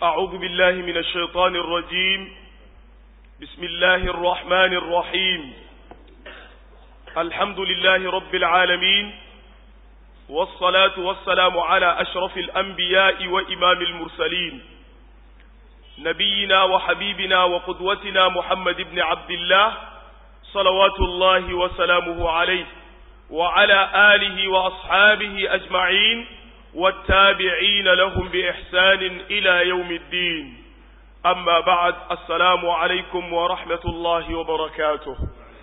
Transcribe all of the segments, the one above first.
أعوذ بالله من الشيطان الرجيم بسم الله الرحمن الرحيم الحمد لله رب العالمين والصلاة والسلام على أشرف الأنبياء وإمام المرسلين نبينا وحبيبنا وقدوتنا محمد بن عبد الله صلوات الله وسلامه عليه وعلى آله وأصحابه أجمعين والتابعين لهم بإحسان إلى يوم الدين أما بعد السلام عليكم ورحمة الله وبركاته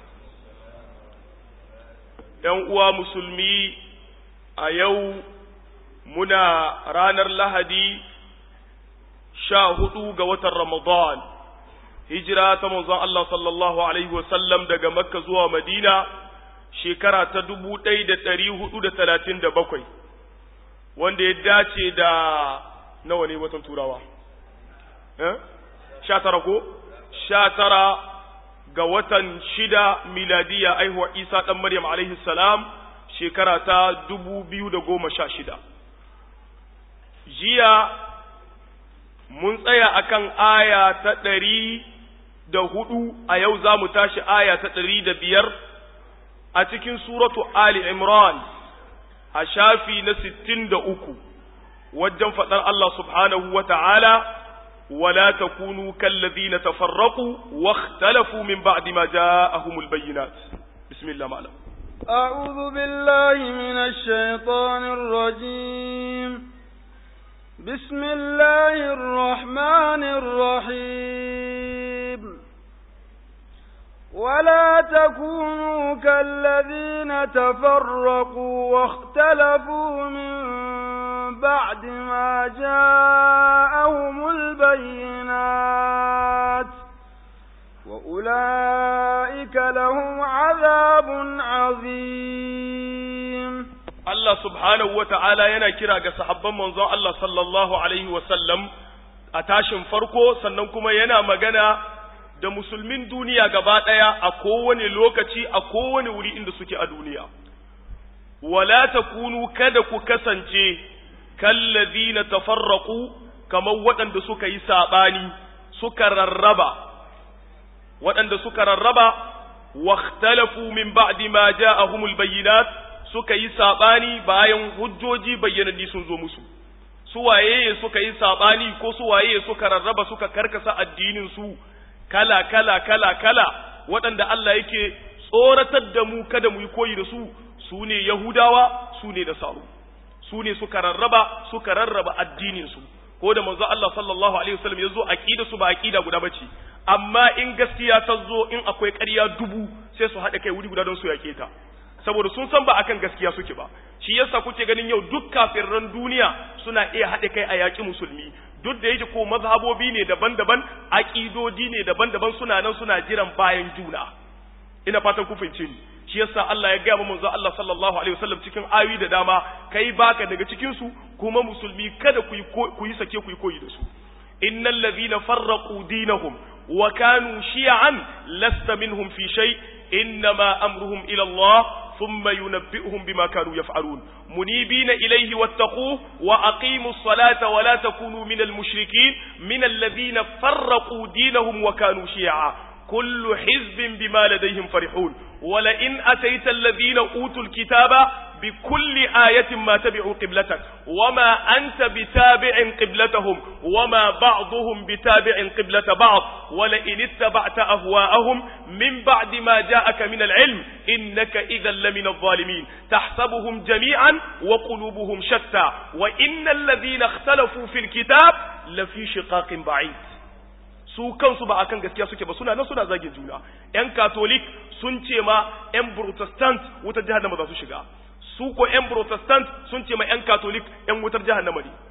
uwa musulmi a yau muna ranar lahadi sha hudu ga watan ramadan hijira ta manzon Allah sallallahu alaihi wasallam daga makka zuwa madina shekara ta dubu ɗaya da ɗari hudu da talatin da bakwai wanda ya dace da nawa ne watan turawa sha tara ko sha tara ga watan shida miladiya aihuwa isa ɗan maryam alaihi salam shekara ta dubu biyu da goma sha shida jiya mun tsaya akan aya ta ɗari da hudu a yau za mu tashi aya ta ɗari da biyar a cikin suratu ali imran a shafi na sittin da uku wajen faɗar Allah subhanahu wa ta'ala ولا تكونوا كالذين تفرقوا واختلفوا من بعد ما جاءهم البينات بسم الله معنا أعوذ بالله من الشيطان الرجيم بسم الله الرحمن الرحيم ولا تكونوا كالذين تفرقوا واختلفوا من بعد ما جاءهم البينات وأولئك لهم عذاب عظيم الله سبحانه وتعالى yana kira ga sahabban manzon Allah sallallahu alaihi wasallam a tashin farko sannan kuma yana magana da musulmin duniya gaba ɗaya a kowane lokaci a kowane wuri inda suke a duniya wala takunu kada ku kasance kallazina tafarraqu kamar waɗanda suka yi saɓani suka rarraba waɗanda suka rarraba واختلفوا من بعد ما جاءهم البينات suka yi saɓani bayan hujjoji bayyananni sun zo musu su waye suka yi saɓani ko su waye suka rarraba suka karkasa addinin su kala kala kala kala waɗanda Allah yake tsoratar da mu kada mu yi koyi da su su ne Yahudawa su ne da saru su ne suka rarraba suka rarraba addinin su ko da manzo Allah sallallahu alaihi wasallam ya zo aqida su ba aqida guda bace amma in gaskiya ta zo in akwai ƙarya dubu sai su haɗa kai wuri guda don su yake ta saboda sun san ba akan gaskiya suke ba shi yasa kuke ganin yau duk kafirran duniya suna iya haɗa kai a yaƙi musulmi duk da yake ko mazhabobi ne daban-daban aƙidodi ne daban-daban suna nan suna jiran bayan juna ina fatan ku fahimce ni shi yasa Allah ya gaya manzo Allah sallallahu alaihi wasallam cikin ayoyi da dama kai baka daga cikin su kuma musulmi kada ku yi ku yi sake ku yi koyi da su innal ladhina farraqu dinahum wa kanu shi'an lasta minhum fi shay innama amruhum ila Allah ثم ينبئهم بما كانوا يفعلون منيبين إليه واتقوه وأقيموا الصلاة ولا تكونوا من المشركين من الذين فرقوا دينهم وكانوا شيعا كل حزب بما لديهم فرحون ولئن أتيت الذين أوتوا الكتاب بكل آية ما تبعوا قبلتك وما أنت بتابع قبلتهم وما بعضهم بتابع قبلة بعض ولئن اتبعت أهواءهم من بعد ما جاءك من العلم إنك إذا لمن الظالمين تحسبهم جميعا وقلوبهم شتى وإن الذين اختلفوا في الكتاب لفي شقاق بعيد su kansu ba akan gaskiya suke ba suna nan suna zagin juna yan katolik sun ce ma yan protestant wutar jahannama za su shiga su ko yan protestant sun ce ma yan katolik yan wutar jahannama ne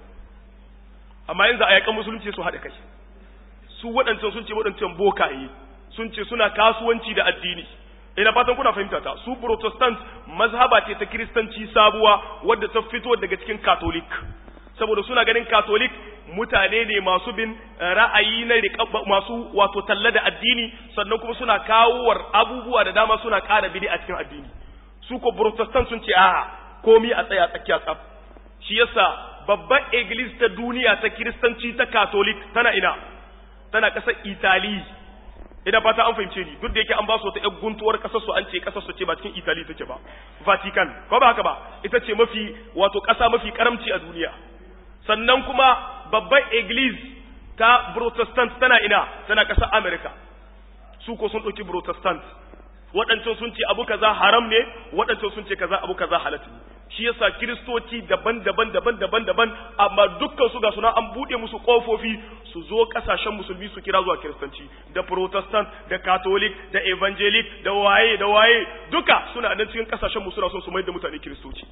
amma yanzu a yakan musulunci su haɗa kai su waɗancan sun ce waɗancan bokaye sun ce suna kasuwanci da addini ina fatan kuna fahimta ta su protestant mazhaba ce ta kiristanci sabuwa wadda ta fito daga cikin katolik saboda suna ganin katolik mutane ne masu bin ra'ayi na masu wato talla da addini sannan kuma suna kawowar abubuwa da dama suna ƙara bidi a cikin addini su ko protestant sun ce a'a komi a tsaya tsakiya tsaf shi yasa babban iglis ta duniya ta kiristanci ta katolik tana ina tana ƙasar itali ina fata an fahimce ni duk da yake an ba su wata ƴar guntuwar ƙasar su an ce ƙasar su ce ba cikin itali take ba vatican ko ba haka ba ita ce mafi wato ƙasa mafi karamci a duniya sannan kuma babban iglis ta protestant tana ina tana ƙasar america su ko sun ɗauki protestant waɗancan sun ce abu kaza haram ne waɗancan sun ce kaza abu kaza halatta ne shi yasa kiristoci daban-daban daban-daban daban amma dukkan su ga suna an buɗe musu ƙofofi su zo ƙasashen musulmi su kira zuwa kiristanci da protestant da catholic da evangelic da waye da waye duka suna nan cikin ƙasashen mu suna son su mai da mutane kiristoci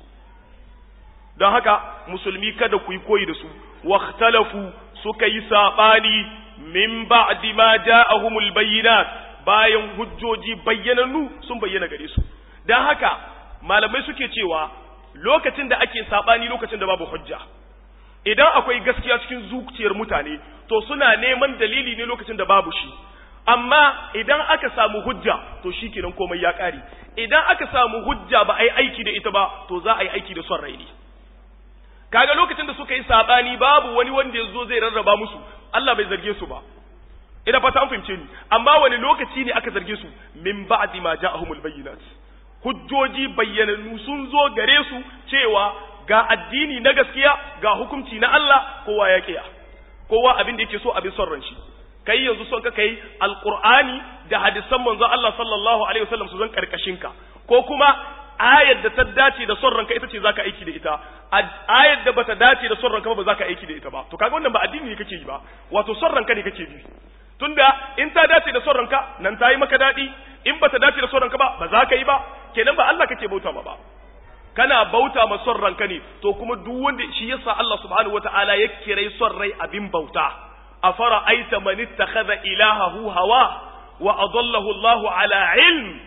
don haka musulmi kada ku yi koyi da su waktalafu suka yi saɓani min ba'di ma ja'ahumul bayyinat bayan hujjoji bayyanannu sun bayyana gare su don haka malamai suke cewa lokacin da ake saɓani lokacin da babu hujja idan akwai gaskiya cikin zuciyar mutane to suna neman dalili ne lokacin da babu shi amma idan aka samu hujja to shi kenan komai ya ƙare idan aka samu hujja ba a yi aiki da ita ba to za a yi aiki da son rai ne kaga lokacin da suka yi saɓani babu wani wanda ya zo zai rarraba musu Allah bai zarge su ba ina fata an fahimce ni amma wani lokaci ne aka zarge su min ba'di ma ja'ahumul bayyinat hujjoji bayyanannu sun zo gare su cewa ga addini na gaskiya ga hukunci na Allah kowa ya kiya kowa abin da yake so abin son ran shi kai yanzu son ka kai alqur'ani da hadisan manzo Allah sallallahu alaihi wasallam su zan karkashin ka ko kuma ayar da ta dace da son ranka ita ce zaka aiki da ita ayar da bata dace da son ranka ba zaka aiki da ita ba to kaga wannan ba addini ne kake yi ba wato son ranka ne kake bi tunda in ta dace da son ranka nan ta yi maka daɗi in bata dace da son ranka ba ba za ka yi ba kenan ba Allah kake bauta ma ba kana bauta ma son ranka ne to kuma duk wanda shi yasa Allah subhanahu wataala ya kirai son rai abin bauta afara aita man ittakhadha ilahahu hawa wa adallahu Allahu ala ilm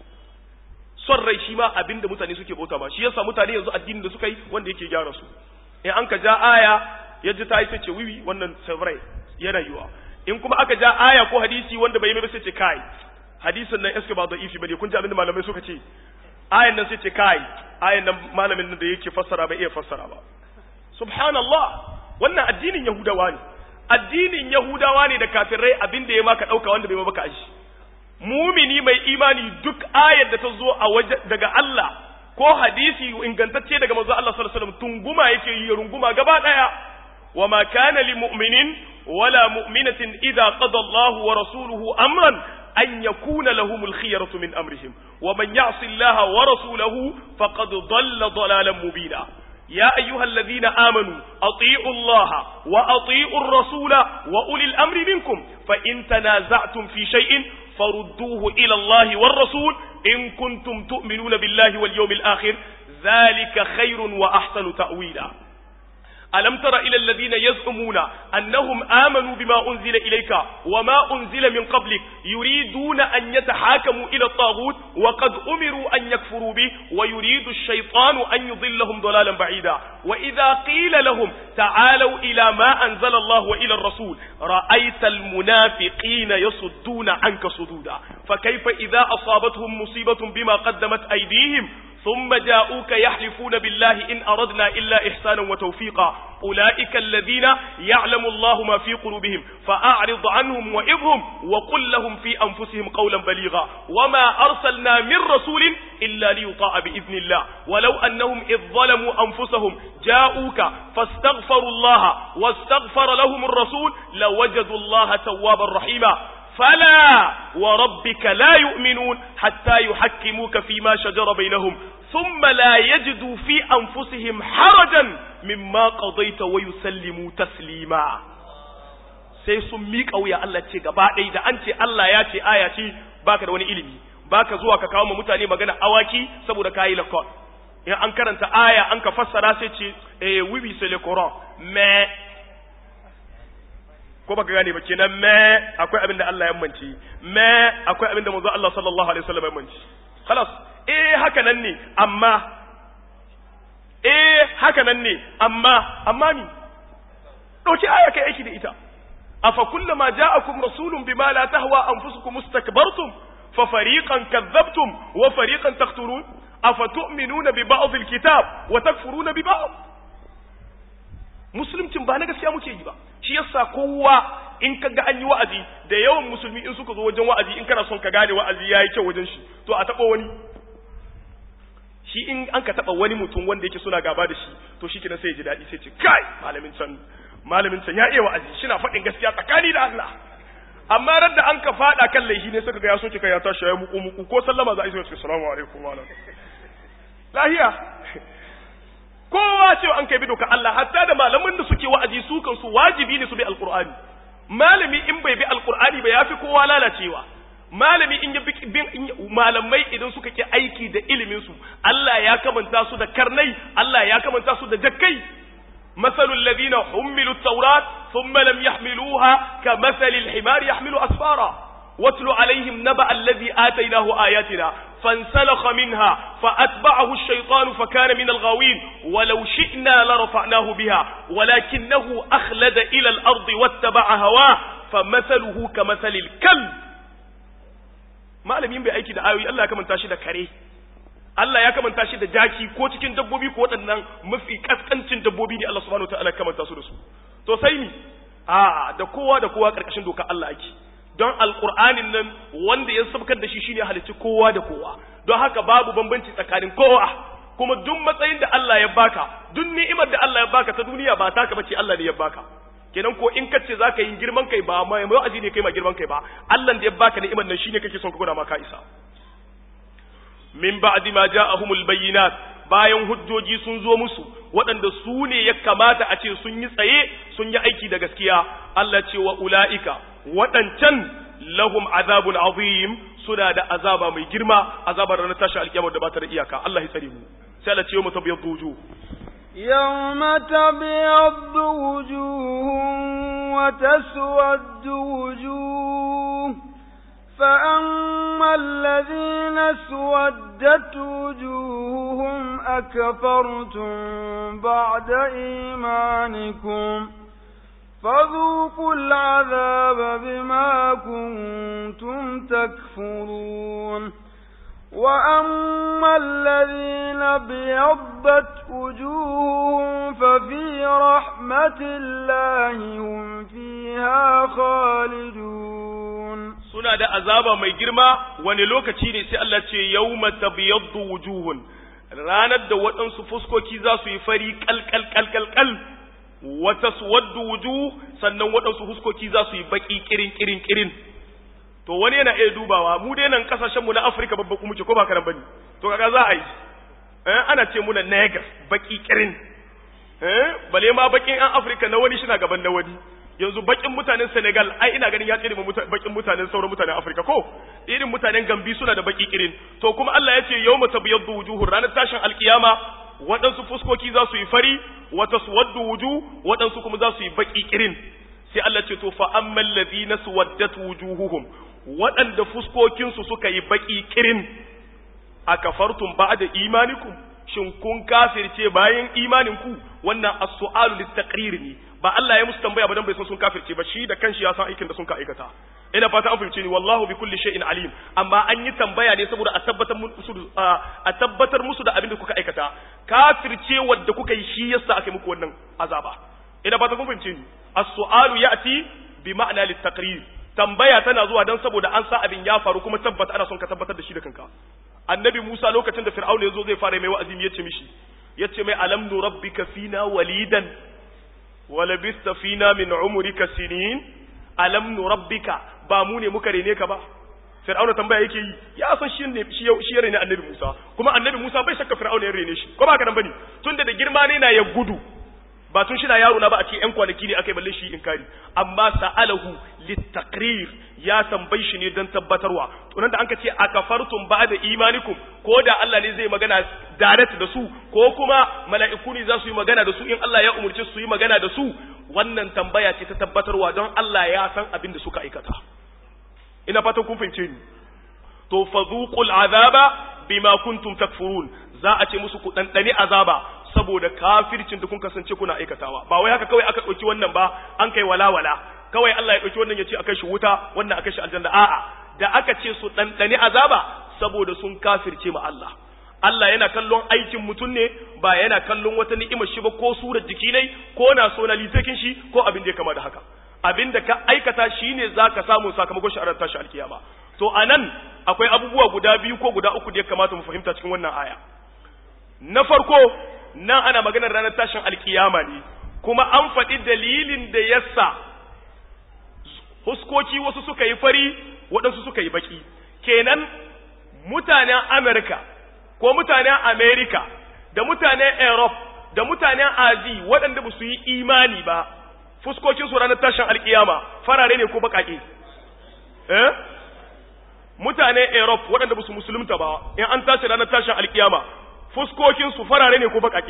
son rai shi ma abin da mutane suke bauta ma shi yasa mutane yanzu addinin da suka yi wanda yake gyara su in an ka ja aya ya ji ta yi sai ce wiwi wannan savrai yana yiwa in kuma aka ja aya ko hadisi wanda bai yi ba sai ce kai hadisin nan eske ba da ifi bane kun ji abin da malamai suka ce ayan nan sai ce kai ayan nan malamin nan da yake fassara bai iya fassara ba subhanallah wannan addinin yahudawa ne addinin yahudawa ne da kafirai abin da ya maka dauka wanda bai maka aji mumini mai imani duk ayar da ta zo a waje daga Allah ko hadisi ingantacce daga manzo Allah sallallahu alaihi wasallam tunguma yake yi runguma gaba daya وما كان لمؤمن ولا مؤمنة إذا قضى الله ورسوله أمرا أن يكون لهم الخيرة من أمرهم ومن يعص الله ورسوله فقد ضل ضلالا مبينا يا أيها الذين آمنوا أطيعوا الله وأطيعوا الرسول وأولي الأمر منكم فإن تنازعتم في شيء فردوه إلى الله والرسول إن كنتم تؤمنون بالله واليوم الآخر ذلك خير وأحسن تأويلا ألم تر إلى الذين يزعمون أنهم آمنوا بما أنزل إليك وما أنزل من قبلك يريدون أن يتحاكموا إلى الطاغوت وقد أمروا أن يكفروا به ويريد الشيطان أن يضلهم ضلالا بعيدا وإذا قيل لهم تعالوا إلى ما أنزل الله وإلى الرسول رأيت المنافقين يصدون عنك صدودا فكيف إذا أصابتهم مصيبة بما قدمت أيديهم ثم جاءوك يحلفون بالله إن أردنا إلا إحسانا وتوفيقا أولئك الذين يعلم الله ما في قلوبهم فأعرض عنهم وإذهم وقل لهم في أنفسهم قولا بليغا وما أرسلنا من رسول إلا ليطاع بإذن الله ولو أنهم إذ ظلموا أنفسهم جاءوك فاستغفروا الله واستغفر لهم الرسول لوجدوا الله توابا رحيما فلا وربك لا يؤمنون حتى يحكموك فيما شجر بينهم ثم لا يجدوا في أنفسهم حرجا مما قضيت ويسلموا تسليما sai sun miƙa wuya Allah ce gaba ɗaya da an ce Allah ya ce aya ce baka da wani ilimi baka zuwa ka kawo ma mutane magana awaki saboda kayi lakon in an karanta aya an ka fassara sai ce eh oui oui c'est le Coran mais ko baka gane ba kenan me akwai abin da Allah ya mance me akwai abin da manzo Allah sallallahu alaihi wasallam ya mance خلاص eh haka nan ne amma eh haka nan ne amma amma ni dauki aya kai aiki da ita afa kullama ja'akum rasulun bima la tahwa anfusukum mustakbartum fa fariqan kadhabtum wa fariqan taqtulun afa tu'minuna bi ba'd al-kitab wa takfuruna bi ba'd musuluncin ba na gaskiya muke yi ba shi yasa kowa in ka ga an yi wa'azi da yawan musulmi in suka zo wajen wa'azi in kana son ka gane wa'azi yayi kyau wajen shi to a taɓa wani shi in an ka taɓa wani mutum wanda yake suna gaba da shi to shi kenan sai ya ji daɗi sai ce kai malamin can malamin can ya iya wa'azi shi na faɗin gaskiya tsakani da Allah amma ran da an ka faɗa kan laifi ne suka ga ya soke kai ya tashi ya muku muku ko sallama za a yi sai ce assalamu alaikum wa lahiya kowa cewa an kai bi doka Allah hatta da malaman da suke wa'azi su kansu wajibi ne su bi alqur'ani malami in bai bi alqur'ani ba yafi kowa lalacewa malami in ya bin malamai idan suka ki aiki da ilimin su Allah ya kamanta su da karnai Allah ya kamanta su da jakkai مثل الذين حملوا التوراة ثم لم يحملوها كمثل الحمار يحمل أسفارا واتل عليهم نبأ الذي آتيناه آياتنا فانسلخ منها فأتبعه الشيطان فكان من الغاوين ولو شئنا لرفعناه بها ولكنه أخلد إلى الأرض واتبع هواه فمثله كمثل الكلب ما لم ينبي أيكي دعاوي الله كمن تاشي كريه Allah ya kamanta shi da jaki ko cikin dabbobi ko waɗannan mafi kaskancin dabbobi ne Allah subhanahu wataala ya kamanta su da su to sai ni a da kowa da kowa karkashin doka Allah ake don alqur'anin nan wanda ya sabkar da shi shine halicci kowa da kowa don haka babu bambanci tsakanin kowa kuma duk matsayin da Allah ya baka duk ni'imar da Allah ya baka ta duniya ba taka bace Allah ne ya baka kenan ko in kace zaka yi girman kai ba mai wa'azi ne kai ma girman kai ba Allah da ya baka ni'imar nan shine kake son ka gwada ma ka isa min ba'di ma ja'ahumul bayyinat bayan hujjoji sun zo musu waɗanda su ne ya kamata a ce sun yi tsaye sun yi aiki da gaskiya Allah ce wa ula'ika waɗancan lahum azabun azim suna da azaba mai girma azabar ranar tashi alkiyama da ba ta da iyaka Allah ya tsare mu sai Allah ce yau mata biyar wujuh يوم تبيض وجوه وتسود وجوه فأما الذين اسودت وجوههم أكفرتم بعد إيمانكم فذوقوا العذاب بما كنتم تكفرون وأما الذين ابيضت وجوههم ففي رحمة الله هم فيها خالدون suna da azaba mai girma wani lokaci ne sai Allah ce yawma tabyaddu wujuhun ranar da waɗansu fuskoki za su yi fari kalkal kalkal kal wa taswaddu wujuh sannan waɗansu fuskoki za su yi baki kirin kirin kirin to wani yana iya dubawa mu dai nan kasashen mu na Afirka babba kuma ce ko ba karan bane to kaga za a yi eh ana ce muna neger baki kirin eh bale ma bakin an Afirka na wani shi na gaban na wani yanzu bakin mutanen Senegal ai ina ganin ya tsere bakin mutanen sauran mutanen Afirka ko irin mutanen Gambi suna da baki kirin to kuma Allah ya ce yawma tabyaddu wujuhur ranar tashin alkiyama waɗansu fuskoki za su yi fari wa taswaddu wujuh waɗansu kuma za su yi baki kirin sai Allah ce to fa ammal ladina suwaddat wujuhuhum waɗanda fuskokinsu suka yi baki kirin akafartum ba'da imanikum shin kun kafirce bayan imaninku wannan as-su'alu lit-taqrir ne ba Allah ya musu tambaya ba dan bai san sun kafirce ba shi da kanshi ya san aikin da sun ka aikata ina fata an fahimce ni wallahu bi kulli shay'in alim amma an yi tambaya ne saboda a tabbatar musu a tabbatar musu da abin da kuka aikata kafirce wanda kuka yi shi yasa aka muku wannan azaba ina fata kun fahimce ni as-su'alu ya'ti bi ma'na lit-taqrir tambaya tana zuwa dan saboda an sa abin ya faru kuma tabbata ana son ka tabbatar da shi da kanka annabi Musa lokacin da Fir'auna ya zo zai fara mai wa'azi ya ce mishi yace mai alam nu rabbika fina walidan wa labista fina min umrika sinin alam nu rabbika ba mu ne muka rene ka ba Fir'auna tambaya yake yi ya san shi ne shi shi ya rene annabi Musa kuma annabi Musa bai shakka Fir'auna ya rene shi ko ba ka nan bane tunda da girma ne na ya gudu ba tun shi na yaro na ba a ce ƴan kwanaki ne aka yi balle shi inkari amma sa'alahu litaqrir ya tambayi shi ne don tabbatarwa to nan da anka ce akafartum ba'da imanikum ko da Allah ne zai magana direct da su ko kuma mala'iku ne za su yi magana da su in Allah ya umurce su yi magana da su wannan tambaya ce ta tabbatarwa don Allah ya san abin da suka aikata ina fatan kun fahimce ni to fadhuqul azaba bima kuntum takfurun za a ce musu ku dandane azaba saboda kafircin da kun kasance kuna aikatawa ba wai haka kawai aka ɗauki wannan ba an kai walawala kawai Allah ya ɗauki wannan ya ce a kai shi wuta wannan a kai shi aljanna a'a da aka ce su ɗanɗani azaba saboda sun kafirce ma Allah Allah yana kallon aikin mutum ne ba yana kallon wata ni'imar shi ba ko surar jiki ne ko na so na lisakin shi ko abin da ya kama da haka abin da ka aikata shine zaka samu sakamakon shi a ran tashi alkiyama to anan akwai abubuwa guda biyu ko guda uku da ya kamata mu fahimta cikin wannan aya na farko nan ana maganar ranar tashin alkiyama ne kuma an faɗi dalilin da yasa huskoki wasu suka yi fari waɗansu suka yi baki kenan mutanen Amerika ko mutanen Amerika da mutanen Europe da mutanen Azi waɗanda ba su yi imani ba fuskokin su ranar tashin alkiyama farare ne ko baƙaƙe eh mutanen Europe waɗanda ba su musulunta ba in an tashi ranar tashin alkiyama fuskokin su farare ne ko baƙaƙe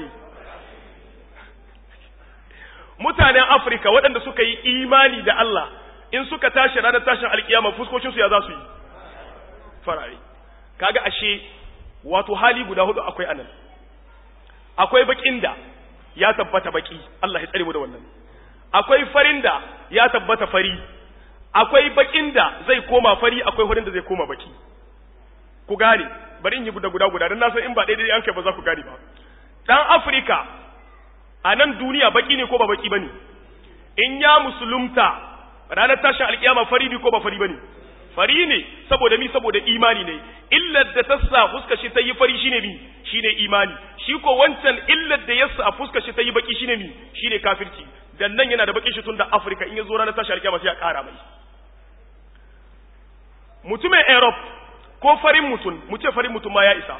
mutanen Afirka waɗanda suka yi imani da Allah in suka tashi ranar tashin alkiyama fuskokin su ya za su yi farare kaga ashe wato hali guda hudu akwai anan akwai bakin da ya tabbata baki Allah ya tsare mu da wannan akwai farin da ya tabbata fari akwai bakin da zai koma fari akwai farin da zai koma baki ku gane bari in yi guda guda guda dan na san in ba daidai an kai ba za ku gane ba dan Afirka a nan duniya baki ne ko ba baki bane in ya musulunta ranar tashin alkiyama fari ne ko ba fari bane fari ne saboda mi saboda imani ne illar da ta sa fuskar shi ta yi fari shine mi shine imani shi ko wancan illar da ya sa fuskar shi ta yi baki shine mi shine kafirci dan nan yana da baki shi tun da Afirka in ya zo ranar tashi alkiyama sai ya kara mai mutumin Europe ko farin mutum mu ce farin mutum ma ya isa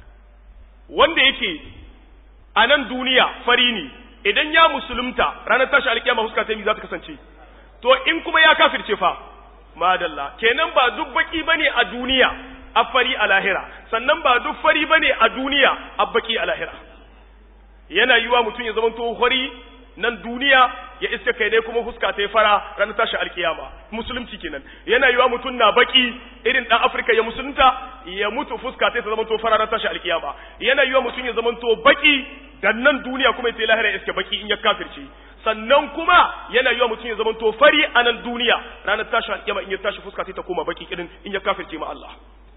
wanda yake a nan duniya fari ne idan ya musulunta ranar tashi alkiyama fuska ta yi za ta kasance to in kuma ya kafirce fa madalla kenan ba duk baki bane a duniya a fari a lahira sannan ba duk fari bane a duniya a baki a lahira yana yiwa mutum ya zama to fari nan duniya ya iska kai dai kuma fuska ta fara ranar tashi alkiyama musulunci kenan yana yiwa mutum na baki irin dan afirka ya musulunta ya mutu fuska ta zama to fara ranar tashi alkiyama yana yiwa mutum ya zama to baki dan nan duniya kuma ya lahira ya iska baki in ya kafirce sannan kuma yana yiwa mutum ya zama to fari a nan duniya ranar tashi alƙiyama in ya tashi fuska ta koma baki irin in ya kafirce ma Allah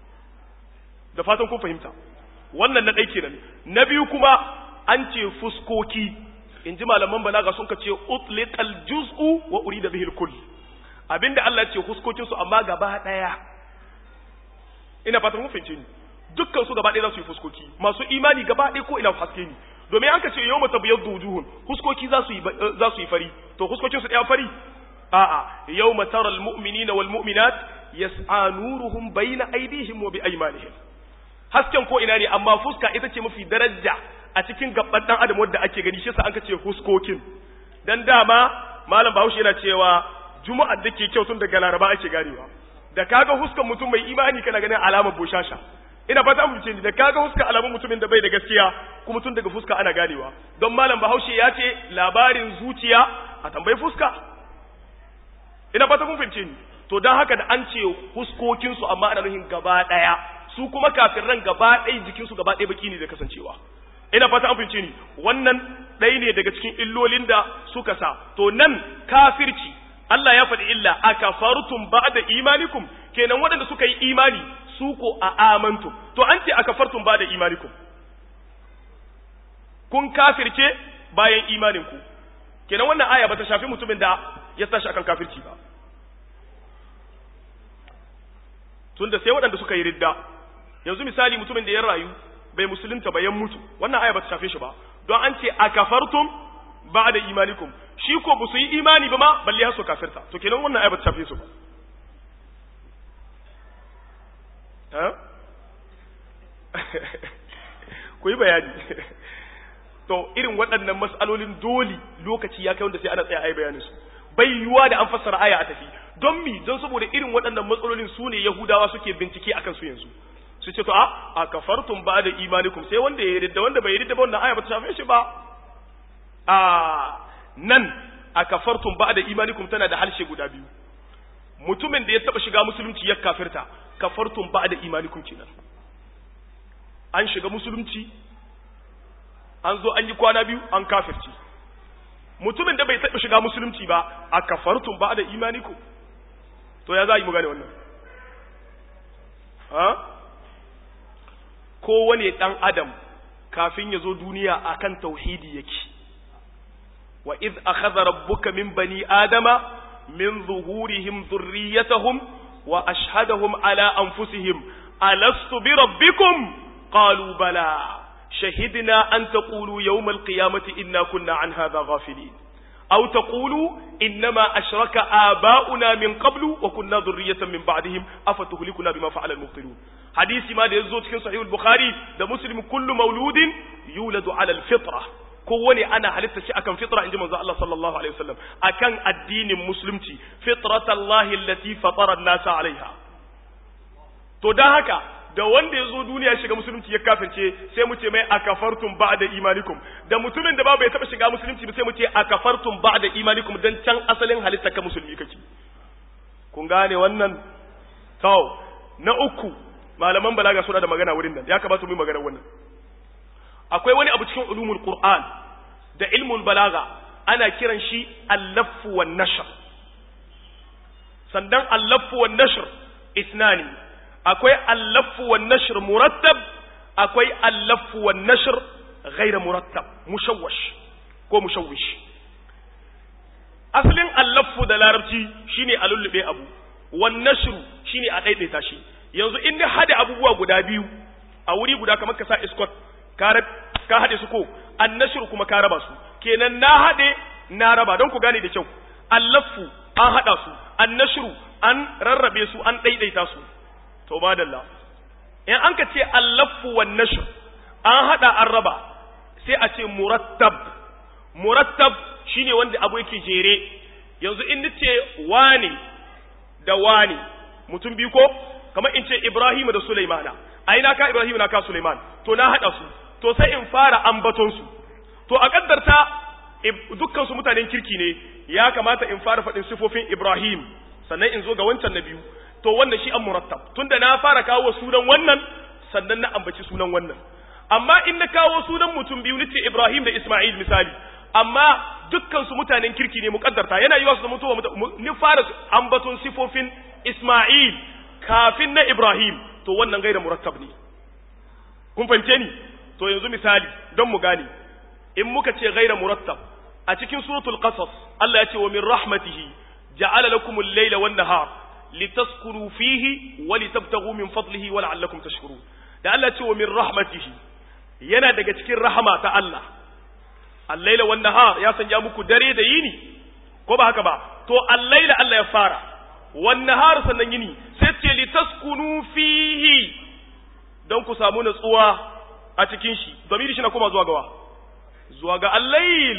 da fatan kun fahimta wannan na ɗai kenan na biyu kuma an ce fuskoki in ji malaman balaga sun ka ce utliqal juz'u wa urida bihil kull abinda Allah ce fuskokin su amma gaba daya ina fatan kun fahimce ni dukkan su gaba daya za su yi fuskoki masu imani gaba daya ko ina haske ni domin an ka ce yau mata biyar wujuhun huskoki za su yi za su yi fari to huskokin su ɗaya fari a'a yau matar almu'minina wal mu'minat yas'a nuruhum bayna aydihim wa bi aymanihim hasken ko ina ne amma fuska ita ce mafi daraja a cikin gaban dan adam wanda ake gani shi yasa an ka ce huskokin dan dama malam Bahaushe yana cewa juma'ar da ke kyau tun daga Laraba ake ganewa da kaga huskan mutum mai imani kana ganin alamar bushasha ina fata mu ce ni da kaga fuska alamun mutumin da bai da gaskiya kuma tun daga fuska ana ganewa don malam bahaushe ya ce labarin zuciya a tambayi fuska ina fata kun fahimce ni to don haka da an ce huskokin su amma ana nuhin gaba daya su kuma kafin ran gaba ɗaya jikin su gaba ɗaya baki ne da kasancewa ina fata an fahimce ni wannan ɗaya ne daga cikin illolin da suka sa to nan kafirci Allah ya faɗi illa akafartum ba'da imanikum kenan waɗanda suka yi imani su ko a amantum to an ce aka fartun ba da imanikum kun kafirce bayan imaninku kenan wannan aya ba ta shafi mutumin da ya tashi akan kafirci ba tunda sai waɗanda suka yi ridda yanzu misali mutumin da ya rayu bai musulunta ba ya mutu wannan aya ba ta shafe shi ba don an ce a kafartum ba da imanikum shi ko ba su yi imani ba ma balle har su kafirta to kenan wannan aya ba ta shafe su ba ku yi bayani to irin waɗannan matsalolin dole lokaci ya kai wanda sai ana tsaya a yi bayanin su bai yiwuwa da an fassara aya a tafi don mi don saboda irin waɗannan matsalolin su ne yahudawa suke bincike akan su yanzu su ce to a a kafartum ba da imanikum sai wanda ya yarda wanda bai yarda ba wannan aya ba ta shafe shi ba a nan a kafartum ba da imanikum tana da harshe guda biyu mutumin da ya taba shiga musulunci ya kafirta kafartum ba da imanikum kenan an shiga musulunci an zo an yi kwana biyu an kafirci mutumin da bai taɓa shiga musulunci ba a kafartum ba da imanikum to ya za yi mu gane wannan ha kowane dan adam kafin ya zo duniya akan tauhidi yake wa iz akhadha rabbuka min bani adama min zuhurihim dhurriyyatahum wa ashhadahum ala anfusihim alastu bi rabbikum qalu bala شهدنا أن تقولوا يوم القيامة إنا كنا عن هذا غافلين أو تقولوا إنما أشرك آباؤنا من قبل وكنا ذرية من بعدهم أفتهلكنا بما فعل المبطلون حديث ما ده يزوج في صحيح البخاري ده مسلم كل مولود يولد على الفطرة kowane ana halitta shi akan fitra inji manzo Allah sallallahu alaihi wasallam akan addinin musulunci fitratallahi allati fatara an-nasa alaiha to dan haka da wanda ya zo duniya shiga musulunci ya kafirce sai mu ce mai akafartum ba'da imanikum da mutumin da babu ya taba shiga musulunci sai mu ce akafartum ba'da imanikum dan can asalin halitta ka musulmi kake kun gane wannan to na uku malaman balaga suna da magana wurin nan ya kamata mu yi magana wannan akwai wani abu cikin ulumul qur'an da ilmul balaga ana kiran shi al-laffu wan nashr sandan al-laffu wan nashr isnani akwai allafu wan nashr murattab akwai allafu wan nashr ghayra murattab mushawwash ko mushawwish asalin allafu da larabci shine a lullube abu wan nashr shine a daidaita shi yanzu in ni hada abubuwa guda biyu a wuri guda kamar ka sa escort ka ka hade su ko an nashr kuma ka raba su kenan na hade na raba don ku gane da kyau allafu an hada su an nashru an rarrabe su an daidaita su to madalla in an ka ce allafu wan nashr an hada an raba sai a ce murattab murattab shine wanda abu yake jere yanzu in nace wani da wani mutum biyu ko kamar in ce Ibrahim da Sulaimana ai na ka Ibrahim na ka Sulaiman to na hada su to sai in fara ambaton su to a kaddarta dukkan su mutanen kirki ne ya kamata in fara faɗin sifofin Ibrahim sannan in zo ga wancan na biyu to wannan shi an murattab tunda na fara kawo sunan wannan sannan na ambaci sunan wannan amma in na kawo sunan mutum biyu nace Ibrahim da Isma'il misali amma dukkan su mutanen kirki ne muqaddarta yana yiwa su da mutuwa ni fara ambaton sifofin Isma'il kafin na Ibrahim to wannan gaira murattab ne kun fahimce ni to yanzu misali don mu gane in muka ce gaira murattab a cikin suratul qasas Allah ya ce wa min rahmatihi ja'ala lakumul layla wan nahar litaskunu fihi wa litabtaghu min fadlihi wa la'allakum tashkurun da Allah ce wa min rahmatihi yana daga cikin rahama ta Allah al-laila wan nahar ya sanya muku dare da yini ko ba haka ba to al-laila Allah ya fara wan nahar sannan yini sai ce litaskunu fihi don ku samu natsuwa a cikin shi zamiri shi na kuma zuwa gawa zuwa ga al-lail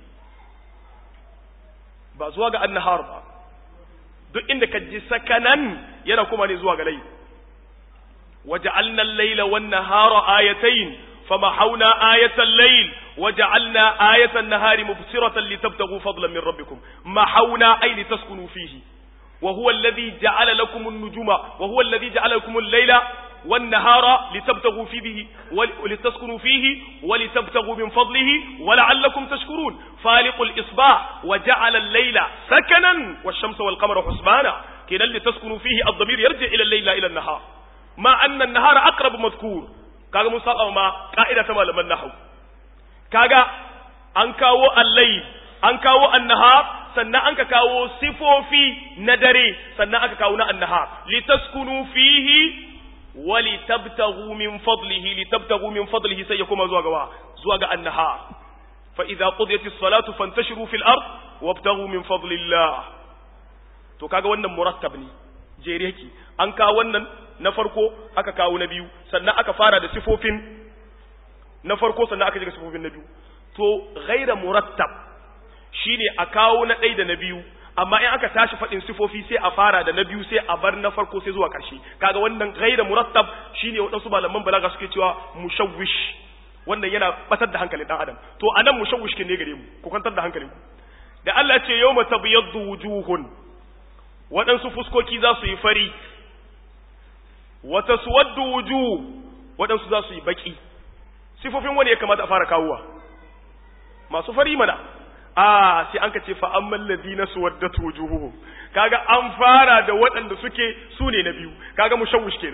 ba zuwa ga an-nahar ba duk inda ka ji sakanan yana kuma ne zuwa ga lai waja'alna al-laila wan-nahara ayatayn famahawna ayatal layl waja'alna ayatan nahari mubsiratan litabtaghu fadlan min rabbikum mahawna ay litaskunu fihi wa huwa alladhi ja'ala lakum an-nujuma wa huwa alladhi ja'ala lakum al-layla والنهار لتبتغوا فيه ولتسكنوا فيه ولتبتغوا من فضله ولعلكم تشكرون فالق الإصباح وجعل الليل سكنا والشمس والقمر حسبانا كلا لتسكنوا فيه الضمير يرجع إلى الليل إلى النهار ما أن النهار أقرب مذكور كاغا مصطفى ما قائدة ما لمن نحو كاغا أنكاو الليل أنكاو النهار sannan an ka kawo sifofi na dare sannan aka kawo na annahar litaskunu fihi ولتبتغوا من فضله لتبتغوا من فضله سيكون زوا غوا زوا غا النهار فإذا قضيت الصلاة فانتشروا في الأرض وابتغوا من فضل الله to kaga wannan murattab ne jere yake an kawo wannan na farko aka kawo na biyu sannan aka fara da sifofin na farko sannan aka jiga sifofin na biyu to ghaira murattab shine a kawo na ɗaya da na biyu amma in aka tashi faɗin sifofi sai a fara da na biyu sai a bar na farko sai zuwa ƙarshe kaga wannan gaira murattab shine waɗansu malaman balaga suke cewa mushawwish wannan yana batar da hankalin dan adam to anan mushawwish kin ne gare mu ku kwantar da hankalinku da Allah ce yawma tabyaddu wujuhun waɗansu fuskoki za su yi fari wa taswaddu wujuh waɗansu za su yi baki sifofin wani ya kamata a fara kawowa masu fari mana a sai an ka ce fa amman ladina suwaddat wujuhuhum kaga an fara da waɗanda suke su ne na biyu kaga mushawwish kenan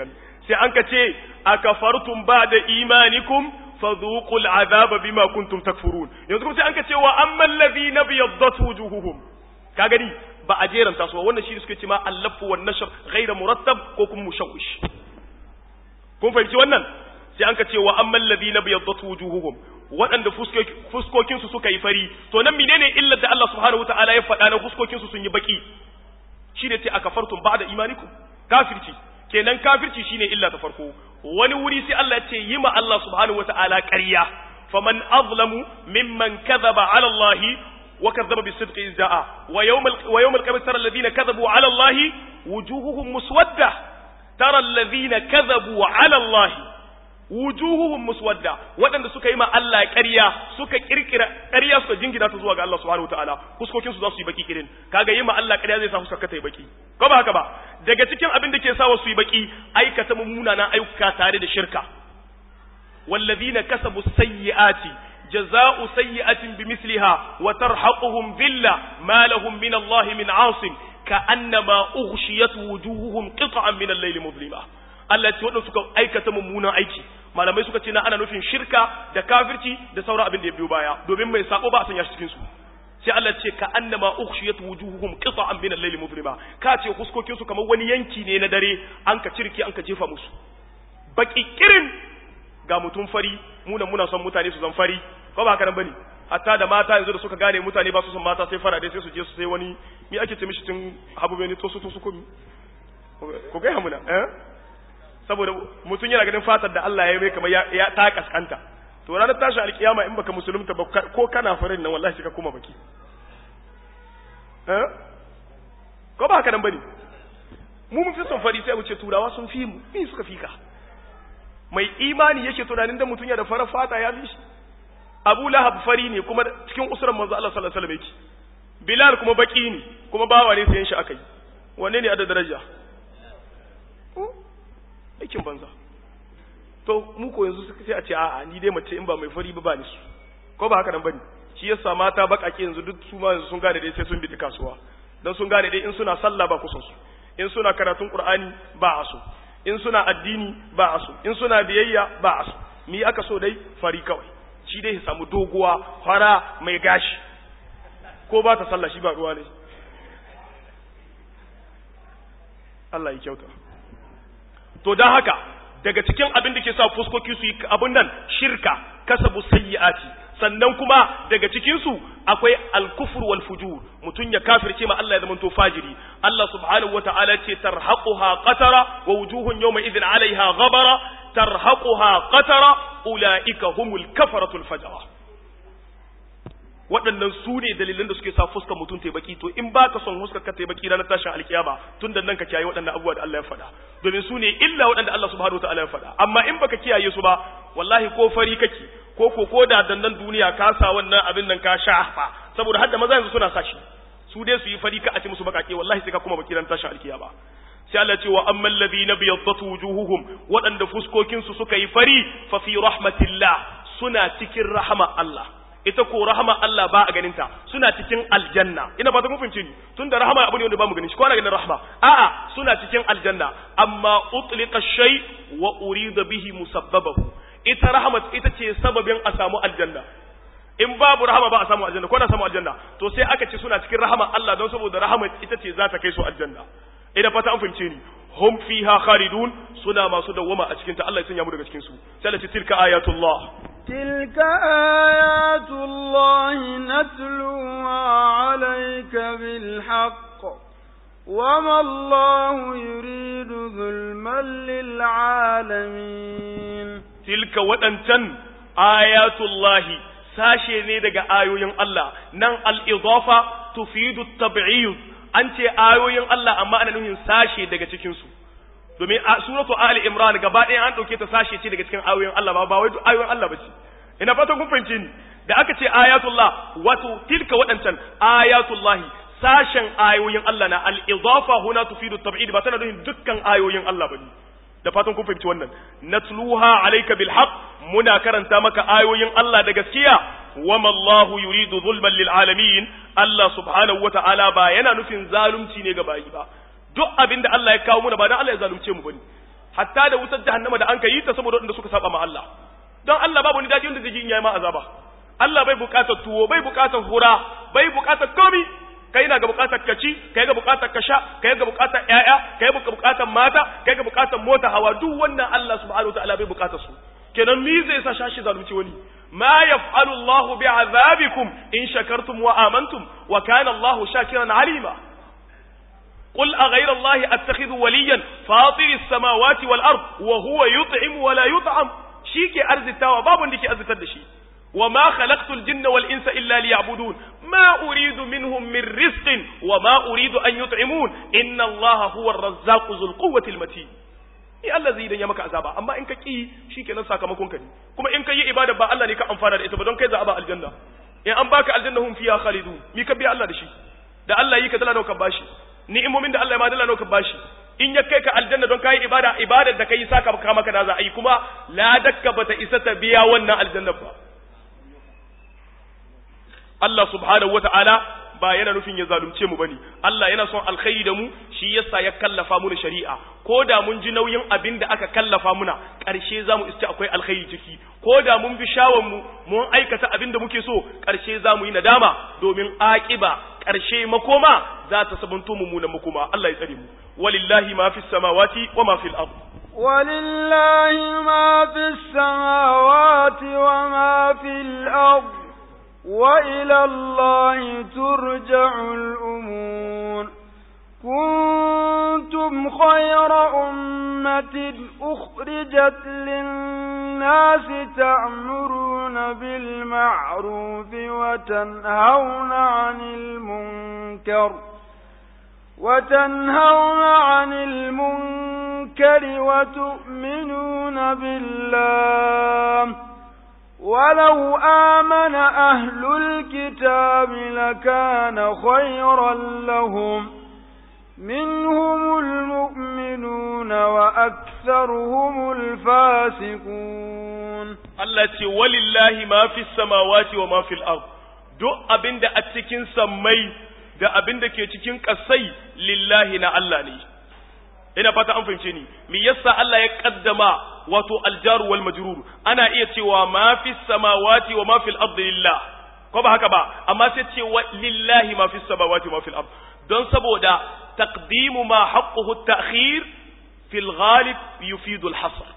sai an ka ce akafartum ba'da imanikum fadhuqul azaba bima kuntum takfurun yanzu kuma sai an ka ce wa ammal ladhina biyaddat wujuhuhum ka gani ba a jeranta su wannan shi suke ce ma allafu wan nashr ghayra murattab ko kuma mushawwish kun fahimci wannan sai an ka ce wa ammal ladhina biyaddat wujuhuhum waɗanda fuskokin su suka yi fari to nan menene illar da Allah subhanahu wataala ya faɗa na fuskokin su sun yi baki shine ce akafartum ba'da imanikum kafirci kenan kafirci shine illa ta farko wani wuri sai Allah ya ce yi ma Allah subhanahu wataala ƙarya faman azlamu mimman kadhaba ala Allah wa kadhaba bisidqi izaa wa yawmal wa yawmal qiyamati tara alladhina kadhabu ala Allah wujuhuhum muswadda tara alladhina kadhabu ala Allah wujuhuhum muswadda waɗanda suka yi ma Allah ƙarya suka kirkira ƙarya suka jingina ta zuwa ga Allah subhanahu wataala fuskokin su za su yi baki irin kaga yi ma Allah ƙarya zai sa fuskar ta yi baki ko ba haka ba daga cikin abin da ke sa su yi baki aikata mummuna ayyuka tare da shirka wallazina kasabu sayyi'ati جزاء سيئة بمثلها وترحقهم ذلة ما لهم من الله من عاصم كأنما أغشيت وجوههم قطعا من الليل مظلمة Allah ce waɗanda suka aikata mummunan aiki malamai suka ce na ana nufin shirka da kafirci da sauran abin da ya biyo baya domin mai sako ba a sanya shi cikin su sai Allah ce ka annama ukhshiyat wujuhuhum qita'an min al-layli muzlima ka ce huskokin su kamar wani yanki ne na dare an ka cirki an ka jefa musu baki kirin ga mutum fari muna muna son mutane su zan fari ko ba haka nan bane hatta da mata yanzu da suka gane mutane ba su son mata sai fara dai sai su je su sai wani mi ake ce mishi tun habu bane to su to su ko ko ga hamuna eh saboda mutum yana ganin fatar da Allah ya yi mai kamar ya ta kaskanta to ranar tashi alkiyama in baka musulunta ba ko kana farin nan wallahi ka kuma baki eh ko ba haka nan bane mu mun fi son fari sai mu ce turawa sun fi mu me suka fika mai imani yake tunanin da mutum ya da farar fata ya fi shi Abu Lahab fari ne kuma cikin usuran manzo Allah sallallahu alaihi wasallam yake Bilal kuma baki ne kuma bawa ne sayan shi akai wanne ne a da daraja aikin banza to mu ko yanzu sai a ce a'a ni dai mace in ba mai fari ba ba ni su ko ba haka nan bane shi yasa mata bakake yanzu duk su ma yanzu sun gane dai sai sun bi kasuwa dan sun gane dai in suna sallah ba kusan su in suna karatun qur'ani ba a so in suna addini ba a so in suna biyayya ba a so ni aka so dai fari kawai shi dai ya samu doguwa fara mai gashi ko ba ta sallah shi ba ruwa ne Allah ya kyauta to don haka daga cikin abin da ke sa fuskoki su yi abin nan shirka kasabu sayyi'ati sannan kuma daga cikin su akwai al-kufr wal fujur mutun ya kafirce ma Allah ya zama to fajiri Allah subhanahu wata'ala ce tarhaquha qatara wa wujuhun yawma idhin 'alayha ghabara tarhaquha qatara ulaika humul kafaratul fajara waɗannan su ne dalilan da suke sa fuskar mutum ta baki to in baka son fuskar ka ta baki ranar tashin alkiyama tun da nan ka kiyaye waɗannan abubuwa da Allah ya faɗa domin su ne illa waɗanda Allah subhanahu wataala ya faɗa amma in baka kiyaye su ba wallahi ko fari kake ko ko ko da dandan duniya ka sa wannan abin nan ka shafa saboda hadda maza yanzu suna sashi su dai su yi fari ka a ce musu bakake wallahi sai ka kuma baki ranar tashin alkiyama sai Allah ce wa amman ladina biyaddat wujuhuhum waɗanda fuskokin su suka yi fari fa fi rahmatillah suna cikin rahama Allah ita ko rahama Allah ba a ganinta suna cikin aljanna ina ba ta kun fahimce ni tunda rahama abu ne wanda ba mu ganin shi ko ana ganin rahama a'a suna cikin aljanna amma utliqa shay wa urida bihi musabbabahu ita rahama ita ce sababin a samu aljanna in babu rahama ba a samu aljanna ko na samu aljanna to sai aka ce suna cikin rahama Allah don saboda rahama ita ce za ta kai su aljanna ina fata an fahimce ni hum fiha khalidun suna masu dawwama a cikin ta Allah ya sanya mu daga cikin su sai Allah ce tilka ayatullah تلك آيات الله نتلوها عليك بالحق وما الله يريد ظلما للعالمين تلك وأنتن آيات الله sashe ne daga ayoyin Allah nan al-idafa tufidu at-tab'id an ce ayoyin Allah amma ana nufin sashe daga cikin su domin a suratu ali imran gaba ɗaya an ɗauke ta sashe ce daga cikin ayoyin Allah ba ba wai duk ayoyin Allah bace ina fatan kun fahimce ni da aka ce ayatullah wato tilka waɗancan ayatullahi sashen ayoyin Allah na al-idafa huna tufidu tab'id ba tana nufin dukkan ayoyin Allah bane da fatan kun fahimci wannan natluha alayka bil haqq muna karanta maka ayoyin Allah da gaskiya wama Allahu yuridu zulman lil alamin Allah subhanahu wata'ala ba yana nufin zalunci ne ga bayi ba duk abin da Allah ya kawo muna ba dan Allah ya zalunce mu bane hatta da wutar jahannama da an kai ta saboda wanda suka saba ma Allah don Allah babu ni daɗi wanda zai ji in yayi ma azaba Allah bai buƙatar tuwo bai buƙatar hura bai buƙatar komi kai na ga buƙatar ka ci kai ga buƙatar ka sha kai ga buƙatar ƴaƴa kai ga buƙatar mata kai ga buƙatar mota hawa duk wannan Allah subhanahu wataala bai buƙatar su kenan mi zai sa shashi zalunci wani ma yaf'alu Allahu bi'azabikum in shakartum wa amantum wa kana Allahu shakiran alima قل أغير الله أتخذ وليا فاطر السماوات والأرض وهو يطعم ولا يطعم شيكي أرز التاوى باب لكي أرز تدشي وما خلقت الجن والإنس إلا ليعبدون ما أريد منهم من رزق وما أريد أن يطعمون إن الله هو الرزاق ذو القوة المتين ni Allah zai idan ya maka azaba amma in ka ki shikenan sakamakon ka ne kuma in ka yi ibada ba Allah ne ka amfana da ita ba don kai za a ba aljanna in an baka aljanna hum fiha khalidun mi ka biya Allah da shi da Allah yi ka dala nawa ka bashi ni'imomin da Allah ya ma dala nawa ka bashi in ya kai ka aljanna don kai ibada ibadar da kai saka maka maka da za a yi kuma ladakka bata isa ta biya wannan aljanna ba Allah subhanahu wata'ala ba yana nufin ya zalunce mu bane Allah yana son alkhairi da mu shi yasa ya kallafa mu shari'a ko da mun ji nauyin abin da aka kallafa muna ƙarshe zamu iske akwai alkhairi ciki ko da mun bi shawon mu mun aikata abin da muke so ƙarshe zamu yi nadama domin aqiba ƙarshe makoma za ta sabunto mummunan makoma Allah ya tsare mu walillahi ma fis samawati wa ma fil ard ولله ما في السماوات وما في الأرض وإلى الله ترجع الأمور كنتم خير أمة أخرجت للناس تأمرون بالمعروف وتنهون عن المنكر وتنهون عن المنكر وتؤمنون بالله ولو آمن أهل الكتاب لكان خيرا لهم منهم المؤمنون وأكثرهم الفاسقون التي ولله ما في السماوات وما في الأرض duk abin da a cikin sammai da abin da ke cikin ƙasai lillahi na Allah ne ina fata an fahimce ni me yasa Allah ya kaddama wato aljaru wal majrur ana iya cewa ma fi samawati wa ma fil ardi lillah ko ba haka ba amma sai ce wa lillahi ma fi samawati wa ma fil ard don saboda taqdimu ma haqquhu at-ta'khir fil ghalib yufidu al-hasr